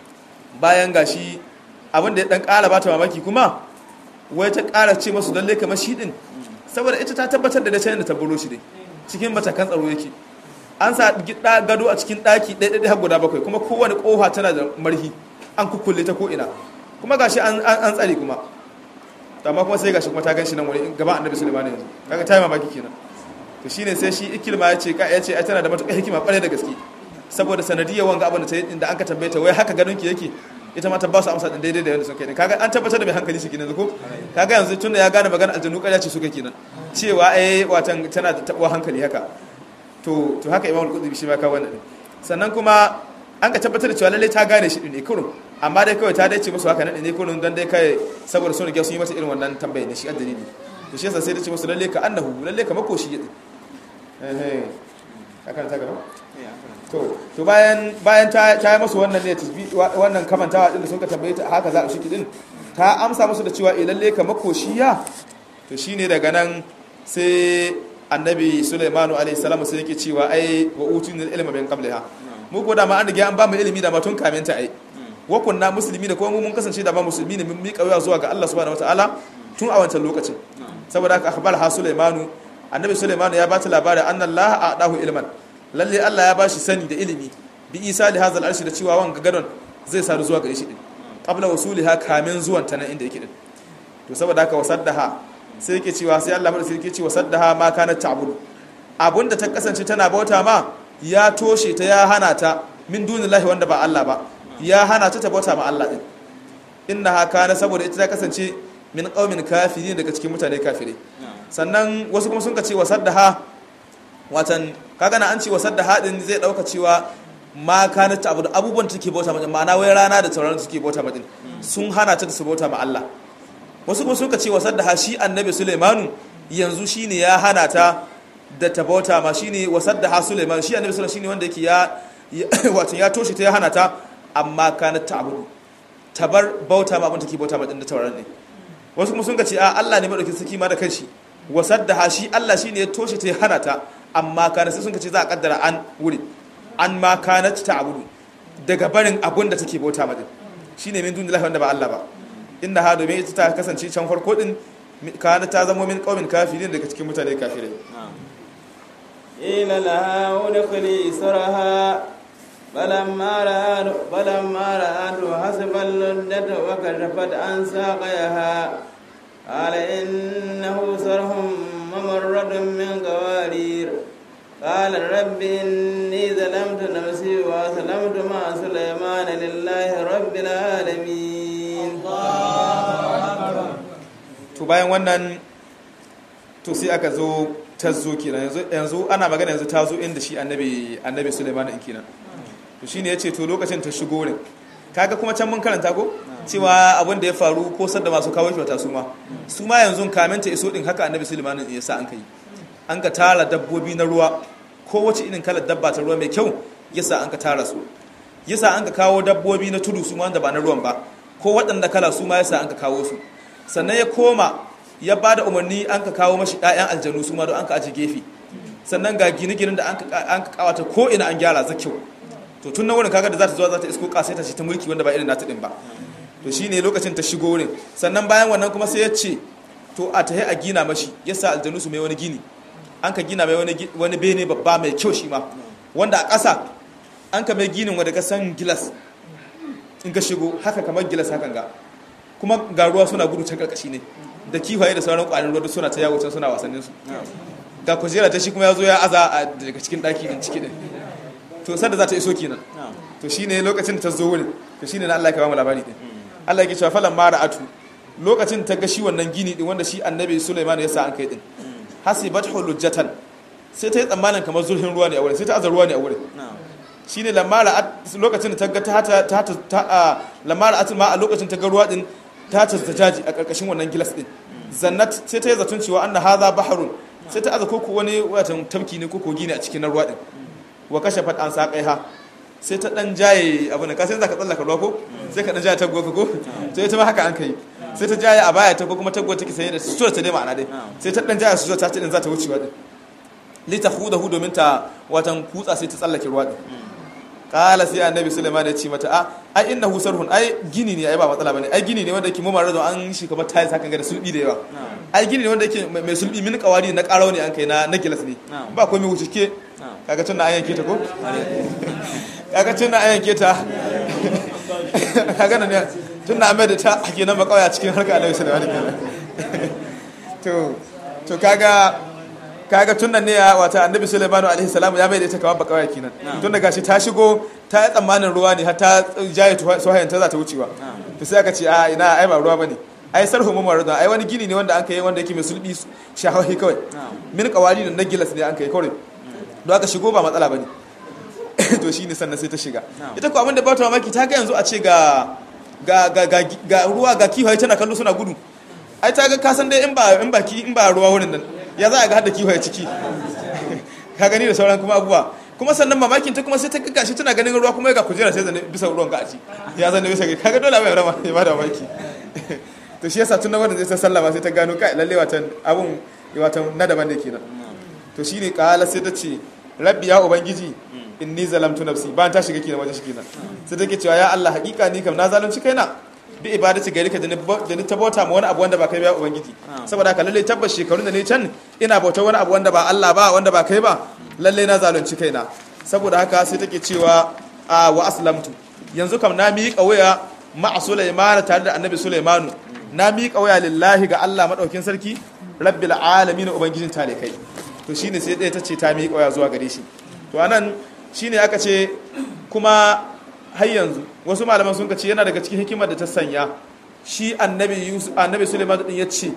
[SPEAKER 2] bayan gashi abin da ya dan kara bata mamaki kuma wai ta kara ce masu lalle kamar shi din saboda ita ta tabbatar da da da ta buro shi dai cikin matakan tsaro yake an sa gida gado a cikin daki ɗaya ɗaya guda bakwai kuma kowane kofa tana da marhi an kukkulle ta ko ina kuma gashi an an tsare kuma amma kuma sai gashi kuma ta gan shi nan wani gaban annabi sulaiman yanzu kaga ta yi mamaki kenan to shine sai shi ikilma ya ce ka ya ce ai tana da matuƙar hikima ƙwarai da gaske saboda sanadiyar wanga abin da ta yi inda an ka tambaye ta wai haka gadon ki yake ita ma ta ba su amsa din daidai da yadda sun kai ne kaga an tabbatar da mai hankali shi kenan ko kaga yanzu tunda ya gane magana aljanu ƙarya ce suka kenan cewa ai watan tana da tabuwa hankali haka to to haka imamul qudbi shi ma ka wannan sannan kuma an ka tabbatar da cewa lalle ta gane shi ne kurun amma dai kawai ta dace musu haka nan ne kurun dan dai kai saboda sun riga sun yi mata irin wannan tambaye ne shi addini to shi yasa sai ta ce musu lalle ka annahu lalle ka makoshi eh eh haka ta gaba to to bayan bayan ta ta yi musu wannan ne tasbi wannan kamantawa din da sun ka tambaye ta haka za a shiki din ta amsa musu da cewa eh lalle ka makoshiya to shine daga nan sai annabi Sulaimanu alaihi salamu sai yake cewa ai wa utunil ilma min qabliha mu ko da ma an riga an ba mu ilimi da ma tun kamin ta ai wa kunna muslimi da kuma mu mun kasance da ba musulmi ne mun miƙa wuya zuwa ga Allah subhanahu wataala tun a wancan lokacin saboda haka akhbar ha Sulaimanu annabi Sulaimanu ya bata labarin anna Allah a'dahu ilman lalle Allah ya bashi sani da ilimi bi Isa li hazal arshi da cewa wanga gadon zai sadu zuwa gare shi din qabla wasuliha kamin zuwan ta nan inda yake din to saboda haka wasaddaha sai yake cewa sai Allah madaukakin yake cewa saddaha ma kanat ta'budu abunda ta kasance tana bauta ma ya toshe ta ya hana ta min dunillahi wanda ba Allah ba ya hana ta ta bauta ma Allah din innaha kana saboda ita ta kasance min qaumin kafirin daga cikin mutane kafirai sannan wasu kuma sun ka ce wasaddaha watan kaga na an ce wasaddaha din zai dauka cewa ma kana ta abu abubuwan da take bauta ma ma'ana wai rana da tauraron da take bauta ma din sun hana ta da su bauta ma Allah wasu kuma suka ce wasar da shi annabi Sulaimanu yanzu shine ya hana ta da ta bauta ma shine wasar da ha Sulaiman shi annabi Sulaiman shine wanda yake ya wato ya toshe ta ya hana ta amma kana ta'budu tabar bauta ma abin take bauta ma din da tauraron ne wasu kuma sun ce a Allah ne madaukin saki ma da kanshi wasar da ha shi Allah shine ya toshe ta ya hana ta amma kana sai sun ce za a kaddara an wuri an ma kana ta'budu daga barin abin da take bauta ma din shine min dunillahi wanda ba Allah ba inda ha domin ita ta kasance can farko din kana ta zama min qaumin kafirin daga cikin mutane kafirai
[SPEAKER 1] ila laha udkhuli saraha balamma ra'ad balamma ra'ad hasbal laddat wa kashafat an saqayaha qala innahu sarhum mamarradun min qawarir قال رب إني ظلمت نفسي وأسلمت مع سليمان لله رب العالمين
[SPEAKER 2] to bayan wannan to sai aka zo ta zo kenan yanzu ana magana yanzu ta zo inda shi annabi annabi Sulaiman din kenan to shine yace to lokacin ta shigo ne kaga kuma can mun karanta ko cewa abin da ya faru ko sadda masu kawo kyauta su ma su ma yanzu kamin ta iso din haka annabi Sulaiman ya sa an kai an ka tara dabbobi na ruwa kowace irin kalar dabba ta ruwa mai kyau yasa an ka tara su yasa an ka kawo dabbobi na tudu su ma wanda ba na ruwan ba ko waɗanda kala su ma yasa an ka kawo su sannan ya koma ya ba da umarni an ka kawo mashi ɗayan aljanu su ma don an ka aji gefe sannan ga gine-ginen da an ka kawata ko ina an gyara za kyau to tun na wurin kaga da za ta zuwa za ta isko kasai ta ce ta mulki wanda ba irin nata din ba to shine lokacin ta shigo wurin sannan bayan wannan kuma sai ya ce to a tahi a gina mashi yasa aljanu su mai wani gini an ka gina mai wani bene babba mai kyau shi ma wanda a ƙasa an ka mai ginin wanda ka san gilas in ka shigo haka kamar gilas hakan ga kuma ga ruwa suna gudu can karkashi ne da kifaye da sauran ƙwarin ruwa suna ta yawo can suna wasannin su ga kujera ta shi kuma ya zo ya aza daga cikin ɗaki din ciki din to sanda za ta iso kenan to shine lokacin da ta zo wurin to shine na Allah ya kawo mu labari din Allah ya ce falan mara atu lokacin ta ga shi wannan gini din wanda shi annabi Sulaiman ya sa an kai din hasibat hulujatan sai ta yi tsammanin kamar zurfin ruwa ne a wurin sai ta aza ruwa ne a wurin shine lamara lokacin da ta ga ta ta ta lamara atul ma a lokacin ta ga ruwa din ta ta jaji a karkashin wannan gilas din zannat sai ta yi zaton cewa anna hadha bahrun sai ta aza koko wani watan tamki ne koko gini a cikin ruwa din wa kashe fat an saƙaiha sai ta dan jaye abu ne ka sai zaka tsallaka ruwa ko sai ka dan jaye taggo ko sai ta ma haka an kai sai ta jaye a baya ta ko kuma taggo take sanye da sutura ta dai ma'ana dai sai ta dan jaye sutura ta ce din za ta wucewa din li ta hudahu domin ta watan kutsa sai ta tsallake ruwa din kala sai annabi sulaiman ya ce mata a ai innahu sarhun ai gini ne ai ba matsala bane ai gini ne wanda yake mu mara da an shi kamar tayi sakan ga da sulbi da yawa ai gini ne wanda yake mai sulbi min kawari na karau ne an kai na na gilas ne ba komai wuce ke kaga tun na an yanke ta ko kaga tun na an yanke ta kaga nan tun na amai da ta ake nan makawaya cikin harka alaihi sallallahu alaihi to to kaga kaga tun nan ne ya wata annabi sulaiman alaihi salam ya mai da ita kamar bakawaya kenan tun da gashi ta shigo ta yi tsammanin ruwa ne har ta jaye sohayen ta za ta wucewa to sai aka ce a ina ai ba ruwa bane ai sarhu mu marudun ai wani gini ne wanda an kai wanda yake mai sulbi shahahi kawai min kawali da nagilas ne an kai kawai don aka shigo ba matsala ba ne to shi ne sannan sai ta shiga ita ko abin da ba ta mamaki ta ga yanzu a ce ga ga ruwa ga kiwaye tana kallo suna gudu ai ta ga kasan dai in ba in ba ki in ba ruwa wurin nan ya za a ga hada kiwaye ciki ka gani da sauran kuma abubuwa kuma sannan mamakin ta kuma sai ta ga gashi tana ganin ruwa kuma ga kujera sai zane bisa ruwan ga a ci ya zane bisa ga kaga dole abin rama ya bada mamaki to shi yasa tun na wannan zai ta sallama sai ta gano kai lalle watan abun watan na daban ne kenan to shine kala sai ta ce rabbi ya ubangiji inni zalamtu nafsi ba ta shiga kenan wajen shi kenan sai take cewa ya Allah hakika ni kam na zalunci kaina bi ibadati gari ka da ni tabauta ma wani abu wanda ba kai ba ubangiji saboda haka lalle tabbas shekarun da ne can ina bauta wani abu wanda ba Allah ba wanda ba kai ba lalle na zalunci kaina saboda haka sai take cewa a wa aslamtu yanzu kam na miƙa waya ma'a Sulaiman tare da Annabi Sulaimanu na miƙa waya lillahi ga Allah madaukin sarki rabbil alamin ubangijin talikai to shine sai ɗaya ta ce ta miƙa waya zuwa gare shi to anan shine aka ce kuma har yanzu wasu malaman sun ce yana daga cikin hikimar da ta sanya shi annabi yusuf annabi suleiman din ya ce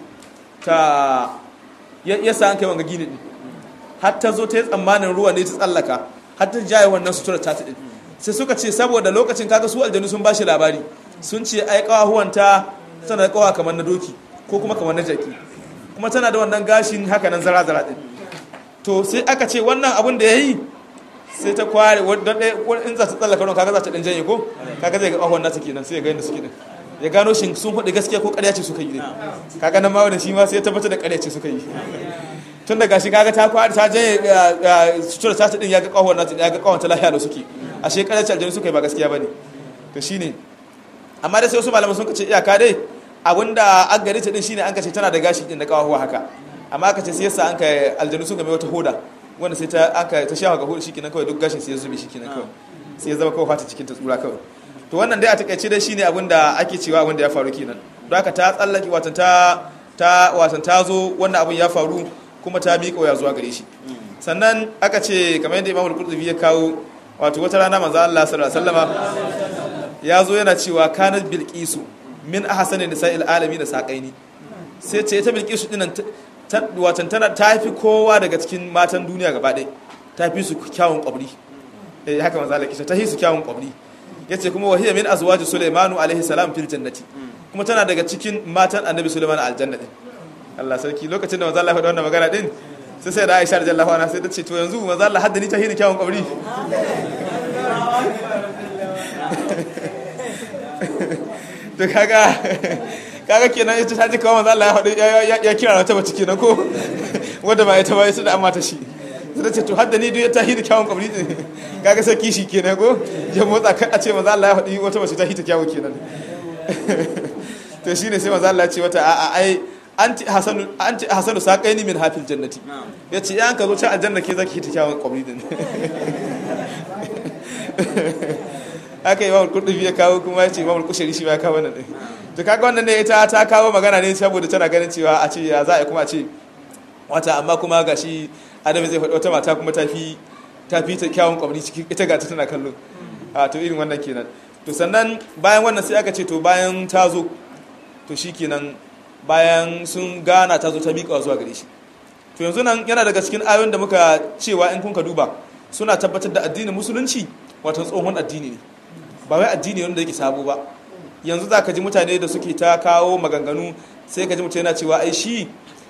[SPEAKER 2] ta ya sa an kai wanga gini din har ta zo ta yi tsammanin ruwa ne ta tsallaka har ta jaye wannan sutura ta din sai suka ce saboda lokacin kaga su aljanu sun bashi labari sun ce ai kawahuwanta tana da kawa kamar na doki ko kuma kamar na jaki kuma tana da wannan gashin haka nan zara-zara din to sai aka ce wannan abin da ya yi sai ta kware wadda ɗaya in za ta tsallaka ruwan kaga za ta ɗan janye ko kaga zai ga ƙahon nata kenan sai ya ga yadda suke ɗin ya gano shi sun faɗi gaskiya ko ƙarya ce suka yi ɗin kaga nan ma wani shi ma sai ya tabbatar da ƙarya ce suka yi tun da gashi kaga ta kware ta janye sutura ta ɗin ya ga ƙahon nata ya ga ƙahon ta lafiya da suke ashe ƙarya ce aljanu suka yi ba gaskiya ba ne to shine amma dai sai wasu malaman sun kace iyaka dai abinda an gari ta ɗin shine an kace tana da gashi ɗin da ƙawahuwa haka amma aka ce sai yasa an kai aljanu sun game wata hoda wanda sai ta aka ta shafa ga hudu shikenan kawai duk gashin sai ya zube shikenan kawai sai ya zama kawai fata cikin ta tsura kawai to wannan dai a takaice dai shine abin da ake cewa abin da ya faru kenan don haka ta tsallaki watan ta ta watan ta zo wannan abin ya faru kuma ta miƙa waya zuwa gare shi sannan aka ce kamar yadda Imam Al-Qurtubi ya kawo wato wata rana manzo Allah sallallahu alaihi wasallama ya zo yana cewa kanat bilqisu min ahsani nisa'il alamin da saƙaini sai ce ta bilqisu dinan watan tana ta fi kowa daga cikin matan duniya gaba ɗaya ta fi su kyawun ƙwabri eh haka manzo Allah kisha ta fi su kyawun ƙwabri yace kuma wahiya min azwaji sulaimanu alaihi salam fil jannati kuma tana daga cikin matan annabi sulaiman aljanna din Allah sarki lokacin da manzo Allah ya faɗa wannan magana din sai sai da Aisha radiyallahu anha sai ta ce to yanzu manzo Allah haddani ta hini kyawun kabri to kaga kaga kenan ita ta ji kawai manzo Allah ya faɗi ya kira ta bace kenan ko wanda ba ita ba ita da amma ta shi sai ce to haddani duk ta hini kyawun kabri kaga sai kishi kenan ko ya motsa kan a ce manzo Allah ya faɗi wata bace ta hita kyawun kenan to shine sai manzo Allah ya ce wata a'a ai anti hasanu anti hasanu saqaini min hafil jannati yace yan ka zo can aljanna ke zaki hita kyawun kabri din haka imamul kurdubi ya kawo kuma ya ce imamul kushari shi ya kawo wannan ɗin to kaga wannan ne ita ta kawo magana ne saboda tana ganin cewa a ce ya za a kuma a ce wata amma kuma ga shi adamu zai faɗi wata mata kuma ta fi ta fi ta kyawun kwamni ciki ita ga ta tana kallo a to irin wannan kenan to sannan bayan wannan sai aka ce to bayan ta zo to shi kenan bayan sun gana ta zo ta miƙa zuwa gare shi to yanzu nan yana daga cikin ayoyin da muka cewa in kun ka duba suna tabbatar da addinin musulunci wato tsohon addini ne ba wai addini wanda yake sabo ba yanzu za ka ji mutane da suke ta kawo maganganu sai ka ji mutane yana cewa ai shi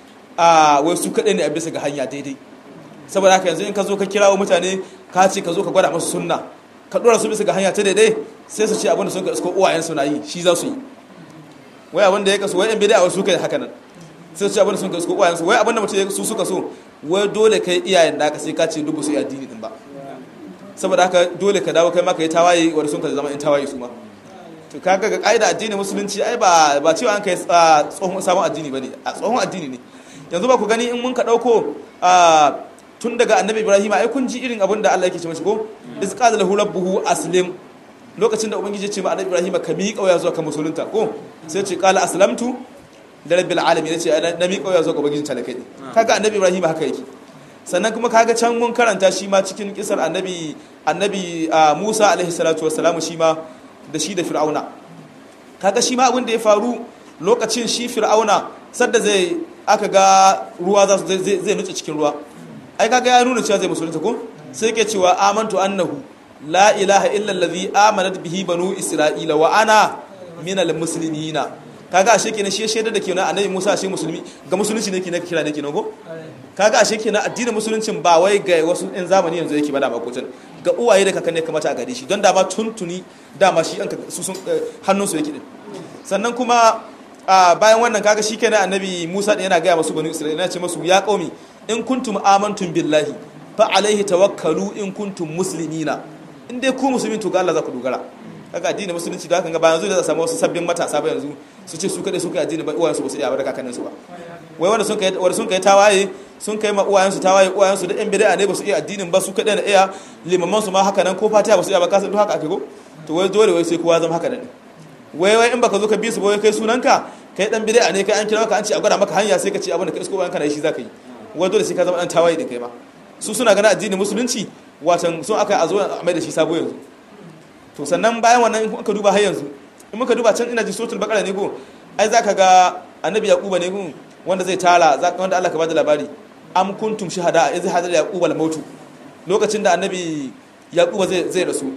[SPEAKER 2] a wai su kaɗai ne a bisa ga hanya daidai saboda haka yanzu in ka zo ka kirawo mutane ka ce ka zo ka gwada masu sunna ka ɗora su bisa ga hanya ta daidai sai su ce abinda sun ka isko uwayen su na yi shi za su yi wai abinda ya kaso wai yan bid'a wasu kai haka nan sai su ce abinda sun ka isko uwayen su wai abinda mutum su suka so wai dole kai iyayen da ka sai ka ce dubu su yi addini din ba saboda haka dole ka dawo kai maka yi tawaye wanda sun ka zama in tawaye su ma to kaga ga kaida addinin musulunci ai ba ba cewa an kai tsohon sabon addini bane a tsohon addini ne yanzu ba ku gani in mun ka dauko tun daga annabi ibrahim ai kun ji irin abin da Allah yake ce mashi ko iz qala lahu rabbuhu aslim lokacin da ubangiji ya ce ma annabi ibrahim ka miƙa waya zuwa ka musulunta ko sai ce qala aslamtu da rabbil alamin ya ce na miƙa waya zuwa ga ubangiji talakai kaga annabi ibrahim haka yake sannan kuma kaga can mun karanta shi ma cikin kisar annabi annabi Musa alaihi salatu wassalamu shi ma da shi da Fir'auna kaga shi ma abin da ya faru lokacin shi Fir'auna sadda zai aka ga ruwa za su zai nutse cikin ruwa ai kaga ya nuna cewa zai musulunta ko sai yake cewa amantu annahu la ilaha illa allazi amanat bihi banu isra'ila wa ana minal muslimina kaga ashe kenan shi shaidar da kenan annabi Musa ashe musulmi ga musulunci ne kenan kira ne kenan ko kaga ashe kenan addinin musuluncin ba wai ga wasu ɗan zamani yanzu yake ba da makotan ga uwaye da kakanni kamata a gare shi don dama tuntuni dama shi an su sun hannun su yake din sannan kuma bayan wannan kaga shi kenan annabi Musa din yana gaya masu banu Isra'ila yana ce masu ya qaumi in kuntum amantum billahi fa alaihi tawakkalu in kuntum muslimina in dai ku musulmin to ga Allah za ku dogara kaga addinin musulunci da haka ga bayan zuwa da samu wasu sabbin matasa ba yanzu su ce su kadai su kai addini ba uwayensu ba su iya ba da kakanninsu ba wai wanda sun kai wanda sun kai tawaye sun kai ma uwayensu tawaye uwayensu da yan bid'a ne ba su iya addinin ba su kadai na iya limaman su ma haka nan ko fatiha ba su iya ba kasan duk haka ake ko to wai dole wai sai kowa zama haka nan wai wai in baka zo ka bi su ba wai kai sunanka kai dan bid'a ne kai an kira maka an ce a gwada maka hanya sai ka ce abin da kai isko bayan kana shi zaka yi wai dole sai ka zama dan tawaye din kai ma su suna ganin addinin musulunci watan sun aka a zo a mai da shi sabo yanzu to sannan bayan wannan in ka duba har yanzu in muka duba can ina ji suratul baqara ne ko ai zaka ga annabi yaquba ne ko wanda zai tara wanda Allah ka bada labari am kuntum shuhada iz hadar yaquba al-maut lokacin da annabi yaquba zai zai rasu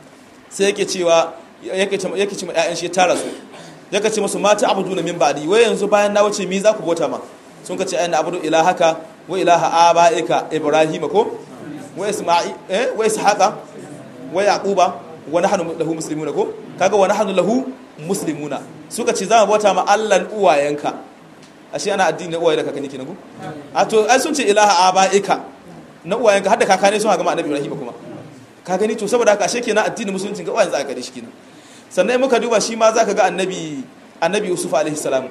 [SPEAKER 2] sai yake cewa yake ce yake ce ma ƴaƴan shi ya tara su yake ce musu mata abuduna min ba'di wai yanzu bayan na wuce mi za ku bota ma sun ka ce ayyana abudu ilahaka wa ilaha abaika ibrahim ko wa isma'i eh wa ishaqa wa yaquba wa nahnu lahu muslimuna ko kaga wa nahnu lahu muslimuna suka ce za mu bauta ma Allahn uwayenka ashe ana addini na uwaye da kakanni kenan ko a to ai sun ce ilaha abaika na uwayenka har da kakane sun ga ma annabi Ibrahim kuma ka gani to saboda haka ashe kenan addinin musulunci ga uwayen za ka gare shi kenan sannan muka duba shi ma zaka ga annabi annabi Yusuf alaihi salam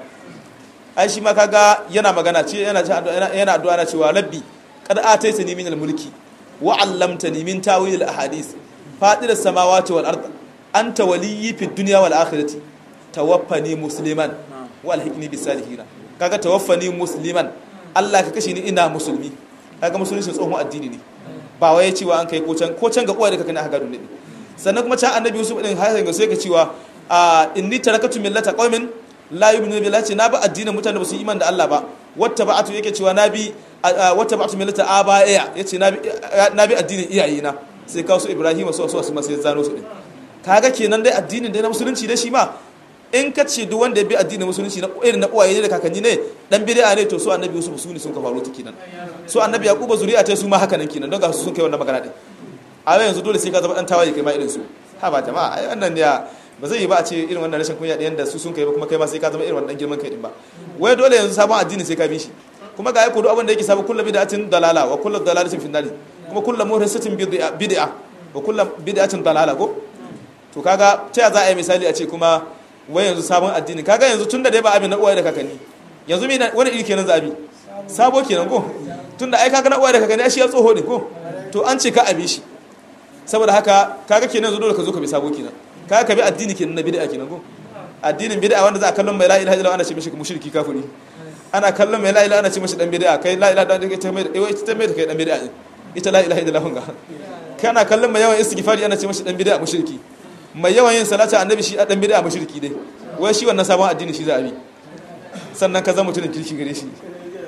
[SPEAKER 2] ai shi ma kaga yana magana ce yana yana addu'a na cewa rabbi qad ataitani min al-mulki wa 'allamtani min tawil al-ahadith fadir as-samawati wal ard anta waliyyi fid dunya wal akhirati tawaffani musliman wa alhiqni bis salihin kaga tawaffani musliman Allah ka kashe ni ina musulmi kaga musulunci tsohon addini ne ba wai cewa an kai ko can ko can ga uwa da kakanni aka gado ne sannan kuma can annabi Yusuf din har yanzu sai ka cewa inni tarakatu millata qaumin la yu'minu billahi na ba addinin mutane ba su iman da Allah ba wata ba'atu yake cewa na bi wata ba'atu millata abaya yace na bi na bi addinin iyayena sai kawo su Ibrahim su su su sai zano su din kaga kenan dai addinin dai na musulunci dai shi ma in ka ce duk wanda ya bi addinin musulunci na irin na uwaye da kakanni ne dan bid'a ne to su annabi Yusuf su ne sun ka faru ta kenan su annabi Yaquba zuri'a ta su ma haka nan kenan don ga su sun kai wannan magana din a yanzu dole sai ka zama dan tawaye kai ma irin su ha ba jama'a ai wannan ya ba zai yi ba a ce irin wannan rashin kunya ɗayan da su sun kai ba kuma kai ma sai ka zama irin wannan girman kai din ba wai dole yanzu sabon addini sai ka bi shi kuma ga aiko duk abin da yake sabu kullu bid'atin dalala wa kullu dalalatin fi nari kuma kullu muhdathatin bid'a wa kullu bid'atin dalala ko to kaga ta ya za a yi misali a ce kuma wai yanzu sabon addini kaga yanzu tunda dai ba abin na uwaye da kakanni yanzu me wani iri kenan zabi sabo kenan ko tunda ai kaga na uwaye da kakanni ai shi ya tsoho ne ko to an ce ka abi shi saboda haka kaga kenan yanzu dole ka zo ka bi sabo kenan kaga ka bi addini kenan na bid'a kenan ko addinin bid'a wanda za a kallon mai la ilaha illallah ana ce mishi mushriki kafiri ana kallon mai la ilaha ana ce mishi dan bid'a kai la ilaha illallah ita mai ita mai kai dan bid'a ita la ilaha illallah ga kana kallon mai yawan istighfari ana ce mishi dan bid'a mushriki mai yawan yin salatu annabi shi dan bid'a mushriki dai wai shi wannan sabon addini shi za a bi sannan ka zama mutumin kirki gare shi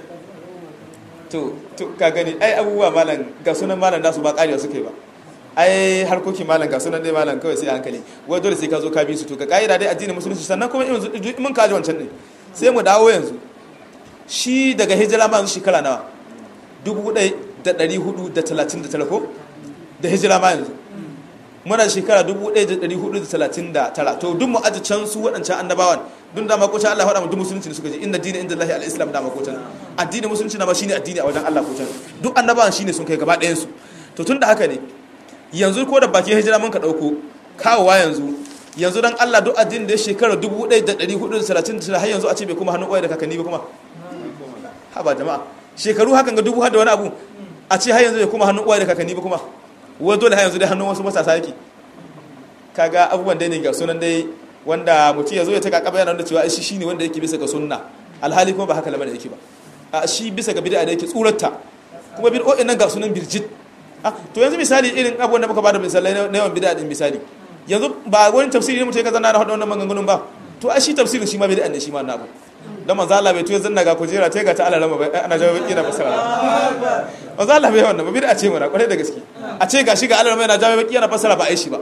[SPEAKER 2] to to ka gani ai abubuwa malam ga sunan malam nasu ba ƙariya suka yi ba ai harkokin malam ga sunan dai malam kawai sai hankali wai dole sai ka zo ka bi su to ka ka'ida dai addinin musulunci sannan kuma in mun kaji wancan ne sai mu dawo yanzu shi daga hijira ma yanzu shekara nawa dubu ɗai da ɗari hudu da talatin da tara ko da hijira ma yanzu muna shekara dubu ɗai da ɗari hudu da talatin da tara to duk mu aji can su waɗancan annabawan dun da makocin Allah faɗa mu duk musulunci ne suka je inna dini inda Allah al-islam da makocin addinin musulunci na ma shine addini a wajen Allah kocin duk annabawan shine sun kai gaba ɗayan su to tun da haka ne yanzu ko da bakin hijira mun ka ɗauko kawowa yanzu yanzu dan Allah duk addinin da ya shekara 1439 har yanzu a ce bai kuma hannun uwaye da kakanni ba kuma ha ba jama'a shekaru hakan ga dubu har da wani abu a ce har yanzu bai kuma hannun uwaye da kakanni ba kuma wai dole har yanzu dai hannun wasu matasa yake kaga abubuwan dai ne ga sunan dai wanda mutum ya zo ya taka kaba yana da cewa shi shine wanda yake bisa ga sunna alhali kuma ba haka lamarin yake ba a shi bisa ga bid'a da yake tsurarta kuma bid'o'in nan ga sunan birjit to yanzu misali irin abubuwan da muka bada misalai na yawan bid'a din misali yanzu ba wani tafsiri ne mutum ya zanna na hada wannan maganganun ba to a shi tafsirin shi ma bid'a ne shi ma na abu dan manzo Allah bai tuya zanna ga kujera ta ga ta Allah rama bai ana jawo baki na fasara manzo Allah bai wannan ba bid'a ce mana kwarai da gaske a ce ga shi ga Allah rama yana jawo baki yana fasara ba ai shi ba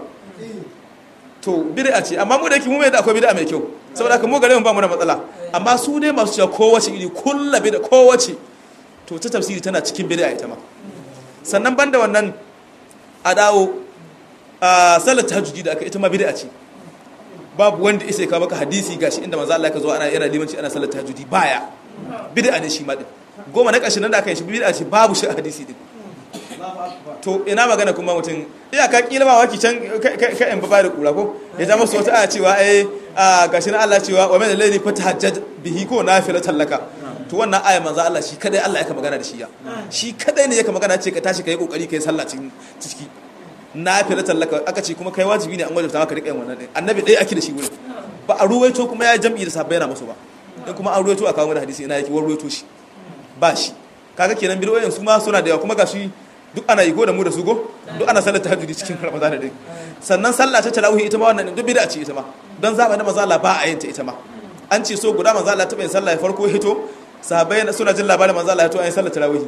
[SPEAKER 2] to bid'a ce amma mu da yake mu mai da akwai bid'a mai kyau saboda haka mu gare mu ba mu da matsala amma su dai masu cewa kowace iri kullu bid'a kowace to ta tafsiri tana cikin bid'a ita ma sannan banda wannan a dawo a salar tahajjudi da aka ita ma bid'a ce babu wanda isa ka maka hadisi gashi inda manzo Allah ka zo ana yana limanci ana salar tahajjudi baya bid'a ne shi ma din goma na ƙarshen nan da aka yi shi bid'a ce babu shi hadisi din to ina magana kuma mutum iyaka kila ma waki can ka in ba da kura ko ya ja masu wata aya cewa ai gashi na Allah cewa wa min al-layli fatahajjad bihi ko nafilatan laka to wannan aya manzo Allah shi kadai Allah yake magana da shi ya shi kadai ne yake magana ce ka tashi kai kokari kai sallah cikin ciki nafilatan laka aka ce kuma kai wajibi ne an wajibta maka rika yin wannan din annabi dai ake da shi wurin ba a ruwaito kuma ya jam'i da sahabbai na musu ba in kuma an ruwaito a kawo mana hadisi ina yake war ruwaito shi ba shi kaga kenan bidoyin su ma suna da yawa kuma gashi duk ana yi go da mu da su go duk ana sallar tahajjudi cikin ramadan din sannan sallah ta tarawih ita ma wannan duk bid'a ce ita ma don zaba na manzo Allah ba a yin ta ita ma an ce so guda manzo Allah ta bayin sallah ya farko hito sahabbai suna jin labarin manzo Allah ya to ayin sallar tarawih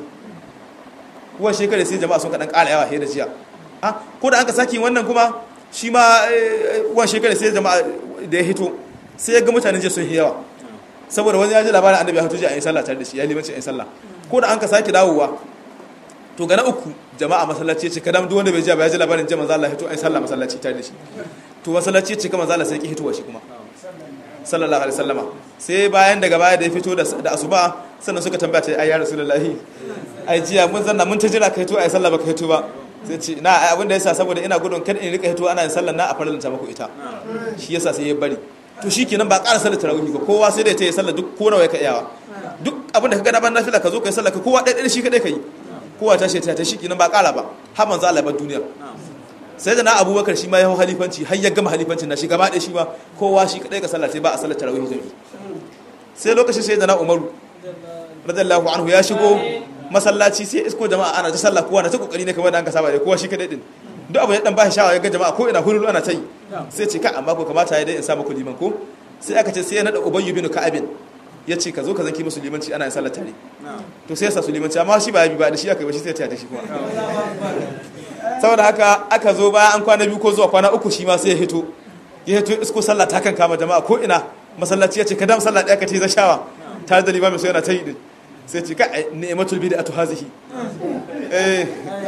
[SPEAKER 2] kuwa shekara sai jama'a sun kadan ƙara yawa he da jiya ah ko da an ka saki wannan kuma shi ma wan shekara sai jama'a da ya hito sai ya ga mutanen je sun yi yawa saboda wani ya ji labarin annabi ya hito ji a yin sallah tare da shi ya limanci a yin sallah ko da an ka sake dawowa to ga na uku jama'a masallaci ya ce kadam duk wanda bai ji ba ya ji labarin jama'a manzo Allah ya hito a yin sallah masallaci tare da shi to masallaci ya ce kamar manzo Allah sai ki hitowa shi kuma sallallahu alaihi wasallama sai bayan daga baya da ya fito da asuba sannan suka tambaya ta ai ya rasulullahi ai jiya mun zanna mun ta jira ka hito ai sallah baka hito ba sai ce na ai abinda yasa saboda ina gudun kada in rika hito ana yin sallah na a faralanta muku ita shi yasa sai ya bari to shikenan ba ƙara sallar tarawih ba kowa sai da ta yi sallah duk ko nawa ya ka iyawa duk abinda ka ga na ban nafila ka zo kai sallah ka kowa ɗaya ɗaya shi kadai ka yi kowa ta shi ta ta shikenan ba ƙara ba har manzo Allah ba duniya sai da na abubakar shi ma ya hau halifanci har ya gama halifancin na shi gaba ɗaya shi ma kowa shi kaɗai ka sallah sai ba a sallar tarawih jami'i sai lokacin sai da na umaru radiyallahu anhu ya shigo masallaci sai isko jama'a ana ta sallah kowa na ta kokari ne kamar da an ka saba da kowa shi kaɗai din duk abu ya dan bashi shawara ya ga jama'a ko ina hululu ana ta yi sai ce ka amma ko kamata ya dai in sa muku liman ko sai aka ce sai ya nada ubayyu bin ka'abin ya ce ka zo ka zanki musu limanci ana yin sallar tare to sai ya sa su limanci amma shi ba ya bi ba da shi aka yi ba shi sai ya ta shi kuma saboda haka aka zo baya an kwana biyu ko zuwa kwana uku shi ma sai ya hito ya to isko sallah ta kan kama jama'a ko ina masallaci ya ce ka dam sallah ɗaya ka ce zashawa tare da limamin so yana ta yi din sai ce ka ni'matul bid'atu hazihi eh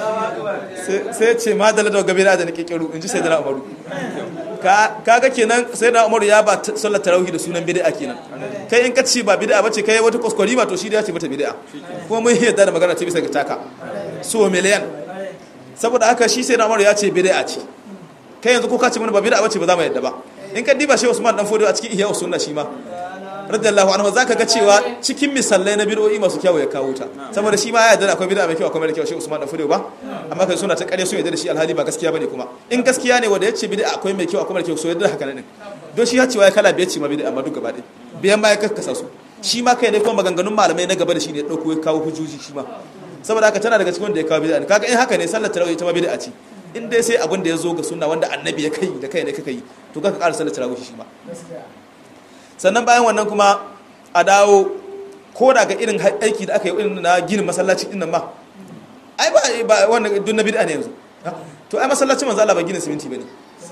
[SPEAKER 2] sai ce ma da ladawa gabe da da nake kiru in ji sai da umaru kaga kenan sai da umaru ya ba sallar tarawih da sunan bid'a kenan kai in ka ci ba bid'a bace kai wata kuskure ba to shi da ya ce mata bid'a kuma mun yadda da magana ta bisa ga taka so miliyan saboda haka shi sai da umaru ya ce bid'a ce kai yanzu ko ka ce mana ba bid'a bace ba za mu yadda ba in ka diba shi Usman dan Fodo a cikin Ihya sunna shi ma radiyallahu anhu zaka ga cewa cikin misalai na bid'o'i masu kyau ya kawo ta saboda shi ma ya yarda akwai bid'a mai kyau akwai mara kyau shi Usman dan Fodo ba amma kai suna ta kare sun yarda da shi alhali ba gaskiya bane kuma in gaskiya ne wanda yace bid'a akwai mai kyau akwai mara kyau so yarda haka ne don shi ya cewa ya kala biyar ce ma bid'a amma duk gaba ɗaya biyan ma ya kakkasa su shi ma kai ne kuma maganganun malamai na gaba da shi ne ya dauko ya kawo hujjoji shi ma saboda haka tana daga cikin wanda ya kawo bid'a kaga in haka ne sallar tarawih ita ma bid'a ce in dai sai abin da ya zo ga sunna wanda annabi ya kai da kai ne kaka yi to ka ƙara sallar tarawih shi ma sannan bayan wannan kuma a dawo ko da ga irin aiki da aka yi irin na ginin masallaci din nan ma ai ba ba wannan dun na bid'a ne yanzu to ai masallacin manzo Allah ba ginin siminti bane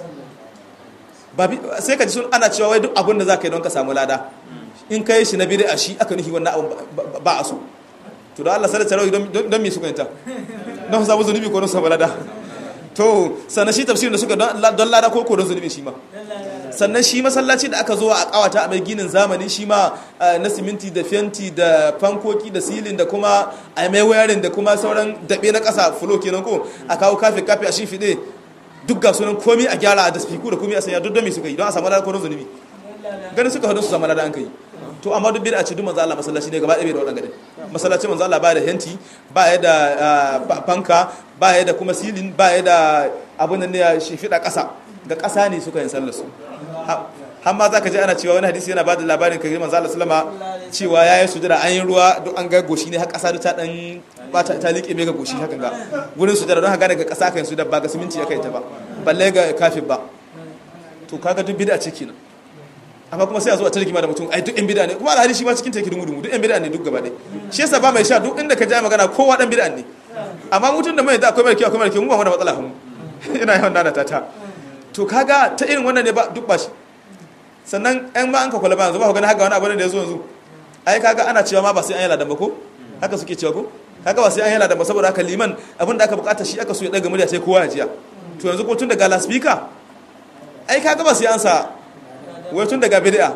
[SPEAKER 2] ba sai ka ji sun ana cewa wai duk abin da zaka yi don ka samu lada in kai shi na bid'a shi aka nufi wannan abin ba a so to da Allah sallallahu alaihi wasallam don me suka yanta don samu zunubi ko don samu lada to sannan shi tafsirin da suka don lada ko don zunubi shi ma sannan shi masallaci da aka zo a kawata a mai ginin zamani shi ma na siminti da fenti da fankoki da silin da kuma a mai wayarin da kuma sauran daɓe na ƙasa fulo kenan ko a kawo kafe kafe a shimfiɗe duk ga sunan komi a gyara da spiku da komi a sanya duk don me suka yi don a samu lada ko don zunubi ganin suka hadu su samu lada an kai to amma duk bid'a ce duk manzo Allah masallaci ne gaba ɗaya da wadannan masallaci manzo Allah ba da henti ba ya da fanka ba ya da kuma silin ba ya da abin nan ne ya shifida ƙasa ga ƙasa ne suka yin sallar su har ma za ka ji ana cewa wani hadisi yana ba da labarin kare manzo Allah sallama cewa yayi sujada an yi ruwa duk an ga goshi ne har ƙasa ta dan ba ta liƙe mai ga goshi hakan ga gurin sujada don haka daga ƙasa kan su da ba ga siminti ya kai ta ba balle ga kafin ba to kaga duk bid'a ce kenan amma kuma sai a zo a tarkima da mutum ai duk yan bid'a ne kuma alhali shi ma cikin take dumu duk yan bid'a ne duk gaba ɗaya shi yasa ba mai sha duk inda ka ja magana kowa dan bid'a ne amma mutum da mai da akwai mai kyau akwai mai kyau mu ba mu da matsala mu ina yawan dana ta ta to kaga ta irin wannan ne ba duk ba shi sannan yan ma an ka kula ba yanzu ba ku gani haka wani abu da ya zo yanzu ai kaga ana cewa ma ba sai an yi ladan ba ko haka suke cewa ko kaga ba sai an yi ladan ba saboda haka liman abin da aka bukata shi aka so ya daga murya sai kowa ya jiya to yanzu ko tun daga laspika ai kaga ba sai an sa wai tun daga bid'a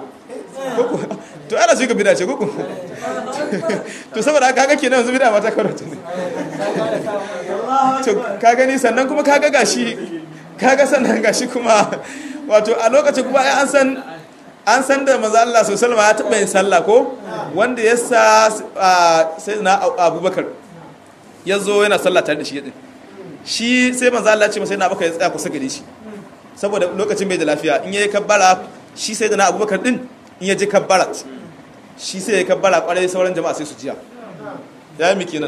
[SPEAKER 2] to ana su ga bid'a ce koko to saboda haka kaga kenan yanzu bid'a ma ta karanta ne to ka gani sannan kuma kaga gashi kaga sannan gashi kuma wato a lokacin kuma an san an san da manzo Allah sallallahu alaihi ya taba yin sallah ko wanda ya sa sai na Abubakar ya zo yana sallah tare da shi din shi sai manzo Allah ya ce masa yana baka ya tsaya kusa gare shi saboda lokacin bai da lafiya in yayi kabbara shi sai da na Abubakar din in ya je kabbara shi sai ya kabbara kwarai sauran jama'a sai su jiya ya yi miki nan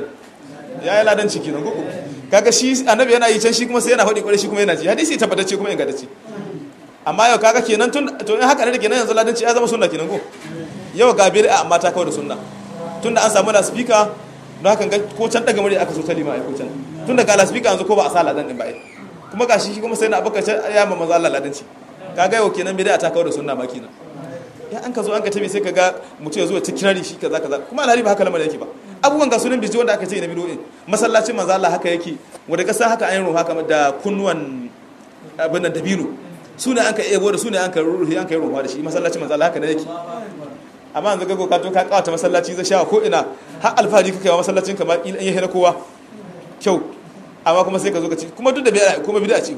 [SPEAKER 2] ya yi ladan ciki nan gugu kaga shi annabi yana yi can shi kuma sai yana faɗi kwarai shi kuma yana ji hadisi tabbatacce kuma ingantacce amma yau kaga kenan tun to in haka ne kenan yanzu ladanci ya zama sunna kenan ko yau ga bid'a amma ta kawo da sunna tunda an samu la speaker don haka ga ko can daga murya aka so ta lima ai ko can tun daga la speaker yanzu ko ba a sa ladan din ba ai kuma gashi shi kuma sai na abaka ya ma manzo Allah ladanci kaga yau kenan bid'a ta kawo da sunna ma kenan ya an ka zo an ka tabi sai ka ga mutum ya zo ta kirari shi kaza kaza kuma alhali ba haka lamarin yake ba abubuwan ga sunan biji wanda aka ce na bidoyin masallacin manzo Allah haka yake wanda kasa haka an yi ruwa haka da kunnuwan abin da dabino su ne an ka ebo da su ne an ka ruhi an ka yi ruwa da shi masallacin manzo Allah haka ne yake amma yanzu ga ka to ka kawata masallaci zai sha ko ina har alfahari kake wa masallacin kamar in yi na kowa kyau amma kuma sai ka zo ka ci kuma duk da bid'a kuma bid'a ce ba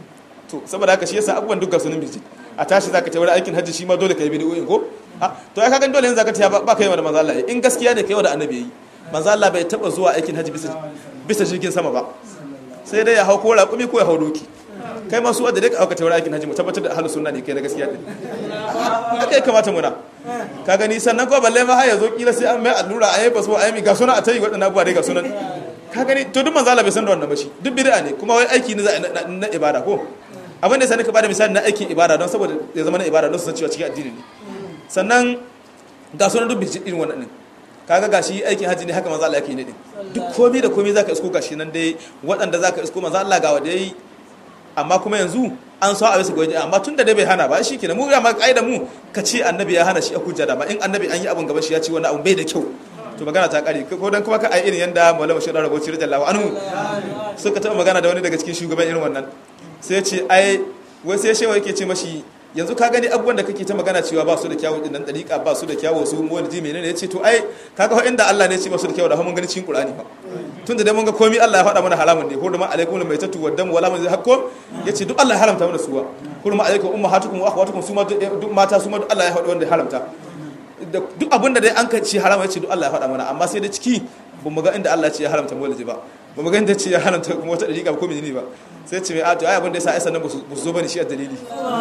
[SPEAKER 2] to saboda haka shi yasa abubuwan duk ga sunan biji a tashi zaka ta wurin aikin hajji shi ma dole ka yi bid'o'in ko to ai kaga dole yanzu zaka ta ba kai wa da manzo Allah in gaskiya ne kai wa da annabi yi manzo Allah bai taba zuwa aikin hajji bisa bisa jirgin sama ba sai dai ya hau ko raƙumi ko ya hau doki kai ma su wadda dai ka auka ta wurin aikin hajji mu tabbatar da ahlus sunna ne kai na gaskiya din haka ya kamata muna ka gani sannan ko balle ma har ya zo kila sai an mai allura a yi baso a yi ga sunan a tayi waɗannan abubuwa dai ga sunan ka gani to duk manzo Allah bai san da wannan ba shi duk bid'a ne kuma wai aiki ne na ibada ko abin da sani ka bada misali na aikin ibada don saboda ya zama na ibada don su san cewa cikin addini ne sannan ga sunan duk bijin irin wannan kaga gashi aikin haji ne haka manzo Allah yake ne din duk komai da komai zaka isko gashi nan dai waɗanda zaka isko manzo Allah ga wanda yayi amma kuma yanzu an so a bisa gwaji amma tun da dai bai hana ba shi kenan mu ya ma kaida mu ka ce annabi ya hana shi a hujja da ba in annabi an yi abun gaban shi ya ce wani abu bai da kyau to magana ta kare ko dan kuma ka ai irin yanda maulama shi da raboci radiyallahu anhu suka taɓa magana da wani daga cikin shugaban irin wannan sai ya ce ai wai sai shewa yake ce mashi yanzu ka gani abubuwan da kake ta magana cewa ba su da kyawu din nan dariƙa ba su da kyawu su mu wani menene ya ce to ai kaga fa inda Allah ne ya ce ba su da kyawu da mun gani cikin Qur'ani fa tun da dai mun ga komai Allah ya faɗa mana haramun ne hurma alaikum mai tatu waddam wala mun hakko yace duk Allah ya haramta mana suwa hurma alaikum ummahatukum wa akhwatukum su ma duk mata su ma duk Allah ya faɗa wanda ya haramta duk abinda dai an ka ci harama yace duk Allah ya faɗa mana amma sai da ciki bamu ga inda Allah ya ce ya haramta mawlidi ba ba mu ganta ce ya haramta kuma wata dariƙa ko menene ba sai ce mai ato ai abin da yasa ai sannan ba su zo bane shi a dalili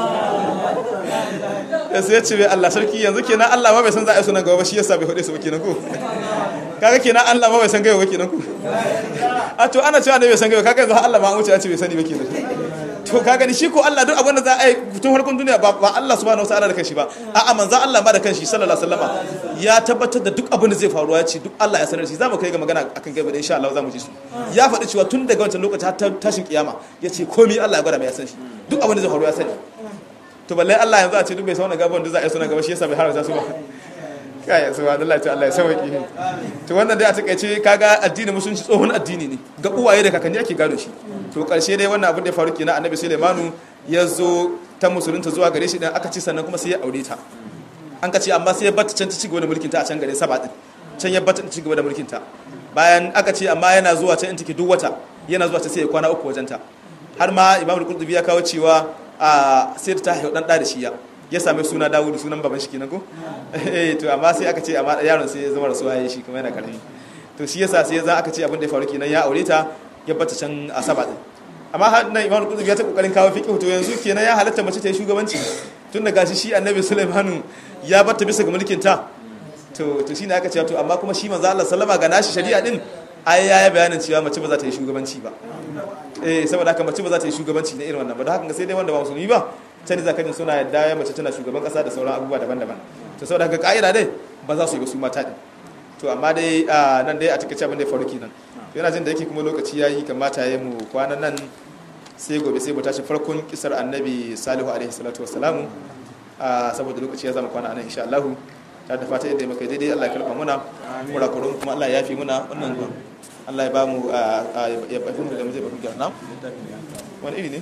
[SPEAKER 2] sai ya ce mai Allah sarki yanzu kenan Allah ma bai san za a yi sunan gaba ba shi yasa bai faɗe su ba kenan ko kaga kenan Allah ma bai san gaba ba kenan ko a to ana cewa da bai san gaba kaga yanzu Allah ma an wuce ya ce bai sani ba kenan to ka gani shi ko Allah duk abin da za a yi tun harkun duniya ba ba Allah subhanahu wataala da kanshi ba a'a manzo Allah ma da kanshi sallallahu alaihi wasallama ya tabbatar da duk abin da zai faru ya ce duk Allah ya sanar shi zamu kai ga magana akan gaba da insha Allah zamu ji su ya faɗi cewa tun daga wancan lokaci har tashin kiyama ya ce komai Allah ya gwada mai ya san shi duk abin da zai faru ya sani to balle Allah yanzu a ce duk bai san wannan gaban da za a yi suna gaba shi yasa bai haramta su ba kai subhanallah ta Allah ya sauki to wannan dai a takeice kaga addinin musulunci tsohon addini ne ga uwaye da kakanni ake gado shi to karshe dai wannan abin da ya faru kenan annabi Sulaimanu ya zo ta musulunta zuwa gare shi dan aka ci sannan kuma sai ya aure ta an ka ce amma sai ya bata can ta cigaba da mulkin ta a can gare saba din can ya bata cigaba da mulkin ta bayan aka ce amma yana zuwa can in take duk wata yana zuwa ta sai ya kwana uku wajen ta har ma Imam Al-Qurtubi ya kawo cewa a sai ta haihu dan da da shi ya ya same suna Dawudu sunan baban shi kenan ko eh to amma sai aka ce amma yaron sai ya zama rasuwa yayin shi kuma yana karami to shi yasa sai za aka ce abin da ya faru kenan ya aure ta ya bata can asaba din amma har nan Imam Qutb ya ta kokarin kawo fiqh to yanzu kenan ya halatta mace ta yi shugabanci tun da gashi shi Annabi Sulaiman ya bata bisa ga mulkin ta to to shine aka ce to amma kuma shi manzo Allah sallama ga nashi shari'a din ai ya bayanin cewa mace ba za ta yi shugabanci ba eh saboda haka mace ba za ta yi shugabanci na irin wannan ba don haka sai dai wanda ba musulmi ba can da zaka jin suna yadda ya mace tana shugaban kasa da sauran abubuwa daban-daban to saboda haka ka'ida dai ba za su yi ba su mata din to amma dai nan dai a takaice abin da ya faru kenan yana jin da yake kuma lokaci yayi kamata ya mu kwanan nan sai gobe sai mu tashi farkon kisar annabi salihu alaihi salatu wassalamu saboda lokaci ya zama kwana anan insha Allah ta da fata yadda muka daidai Allah ya karba muna kurakurun kuma Allah ya yafi muna wannan Allah ya ba mu ya bafi mu da mu zai bafi gyarna wani iri ne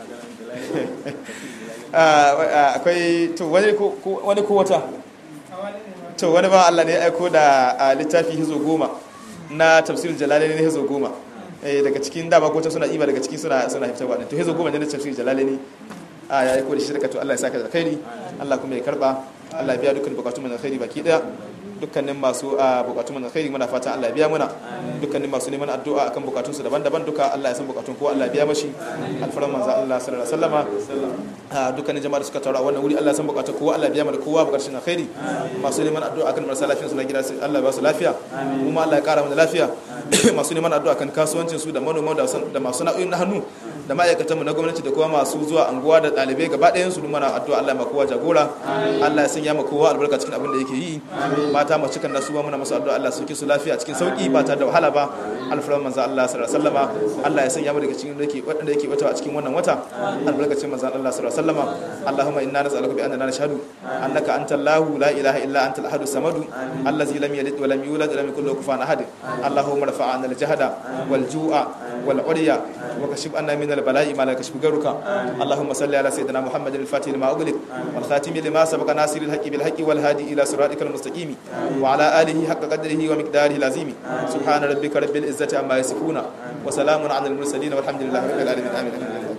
[SPEAKER 2] akwai to wani ko wata to wani ba Allah ne ya aiko da littafi hizo goma na tafsir jalalaini ne hizo goma daga cikin dama ko suna iba daga cikin suna suna fitarwa to hizo goma ne na tafsir jalalaini ya aiko da shi daga to Allah ya saka da alkhairi Allah kuma ya karba Allah ya biya dukkan bukatun mu alkhairi baki daya dukkanin masu bukatun mu alkhairi muna fata Allah ya biya muna dukkanin masu neman addu'a akan bukatun su daban-daban duka Allah ya san bukatun kowa Allah ya biya mashi alfaran manzo Allah sallallahu alaihi wasallama dukkanin jama'a da suka taru a wannan wuri Allah ya san bukatun kowa Allah ya biya mana kowa bukatun alkhairi masu neman addu'a akan marasa lafiya su na gida Allah ya ba su lafiya kuma Allah ya kara mana lafiya masu neman addu'a akan kasuwancin su da manoma da masu na'uyin na hannu da ma'aikatan mu na gwamnati da kuma masu zuwa anguwa da ɗalibai gaba ɗayan su mana addu'a Allah ma kowa jagora Allah ya sanya ma kowa albarka cikin abin da yake yi mata masu cikin nasu ba muna masu addu'a Allah sauke su lafiya cikin sauki ba tare da wahala ba alfaran manzo Allah sallallahu alaihi wasallama Allah ya sanya mu daga cikin dake wanda yake wata a cikin wannan wata albarkacin manzo Allah sallallahu alaihi wasallama Allahumma inna nas'aluka bi annana nashhadu annaka antal lahu la ilaha illa antal ahadu samadu allazi lam yalid wa lam yulad wa lam yakul lahu kufuwan ahad Allahumma rafa'na al-jahda wal ju'a wal 'urya wa kashif anna min البلاء ما لا يكشف غيرك اللهم صل على سيدنا محمد الفاتح لما أغلق والخاتم لما سبق ناصر الحق بالحق والهادي إلى صراطك المستقيم وعلى آله حق قدره ومقداره العظيم سبحان ربك رب العزة عما يصفون وسلام على المرسلين والحمد لله رب العالمين آمين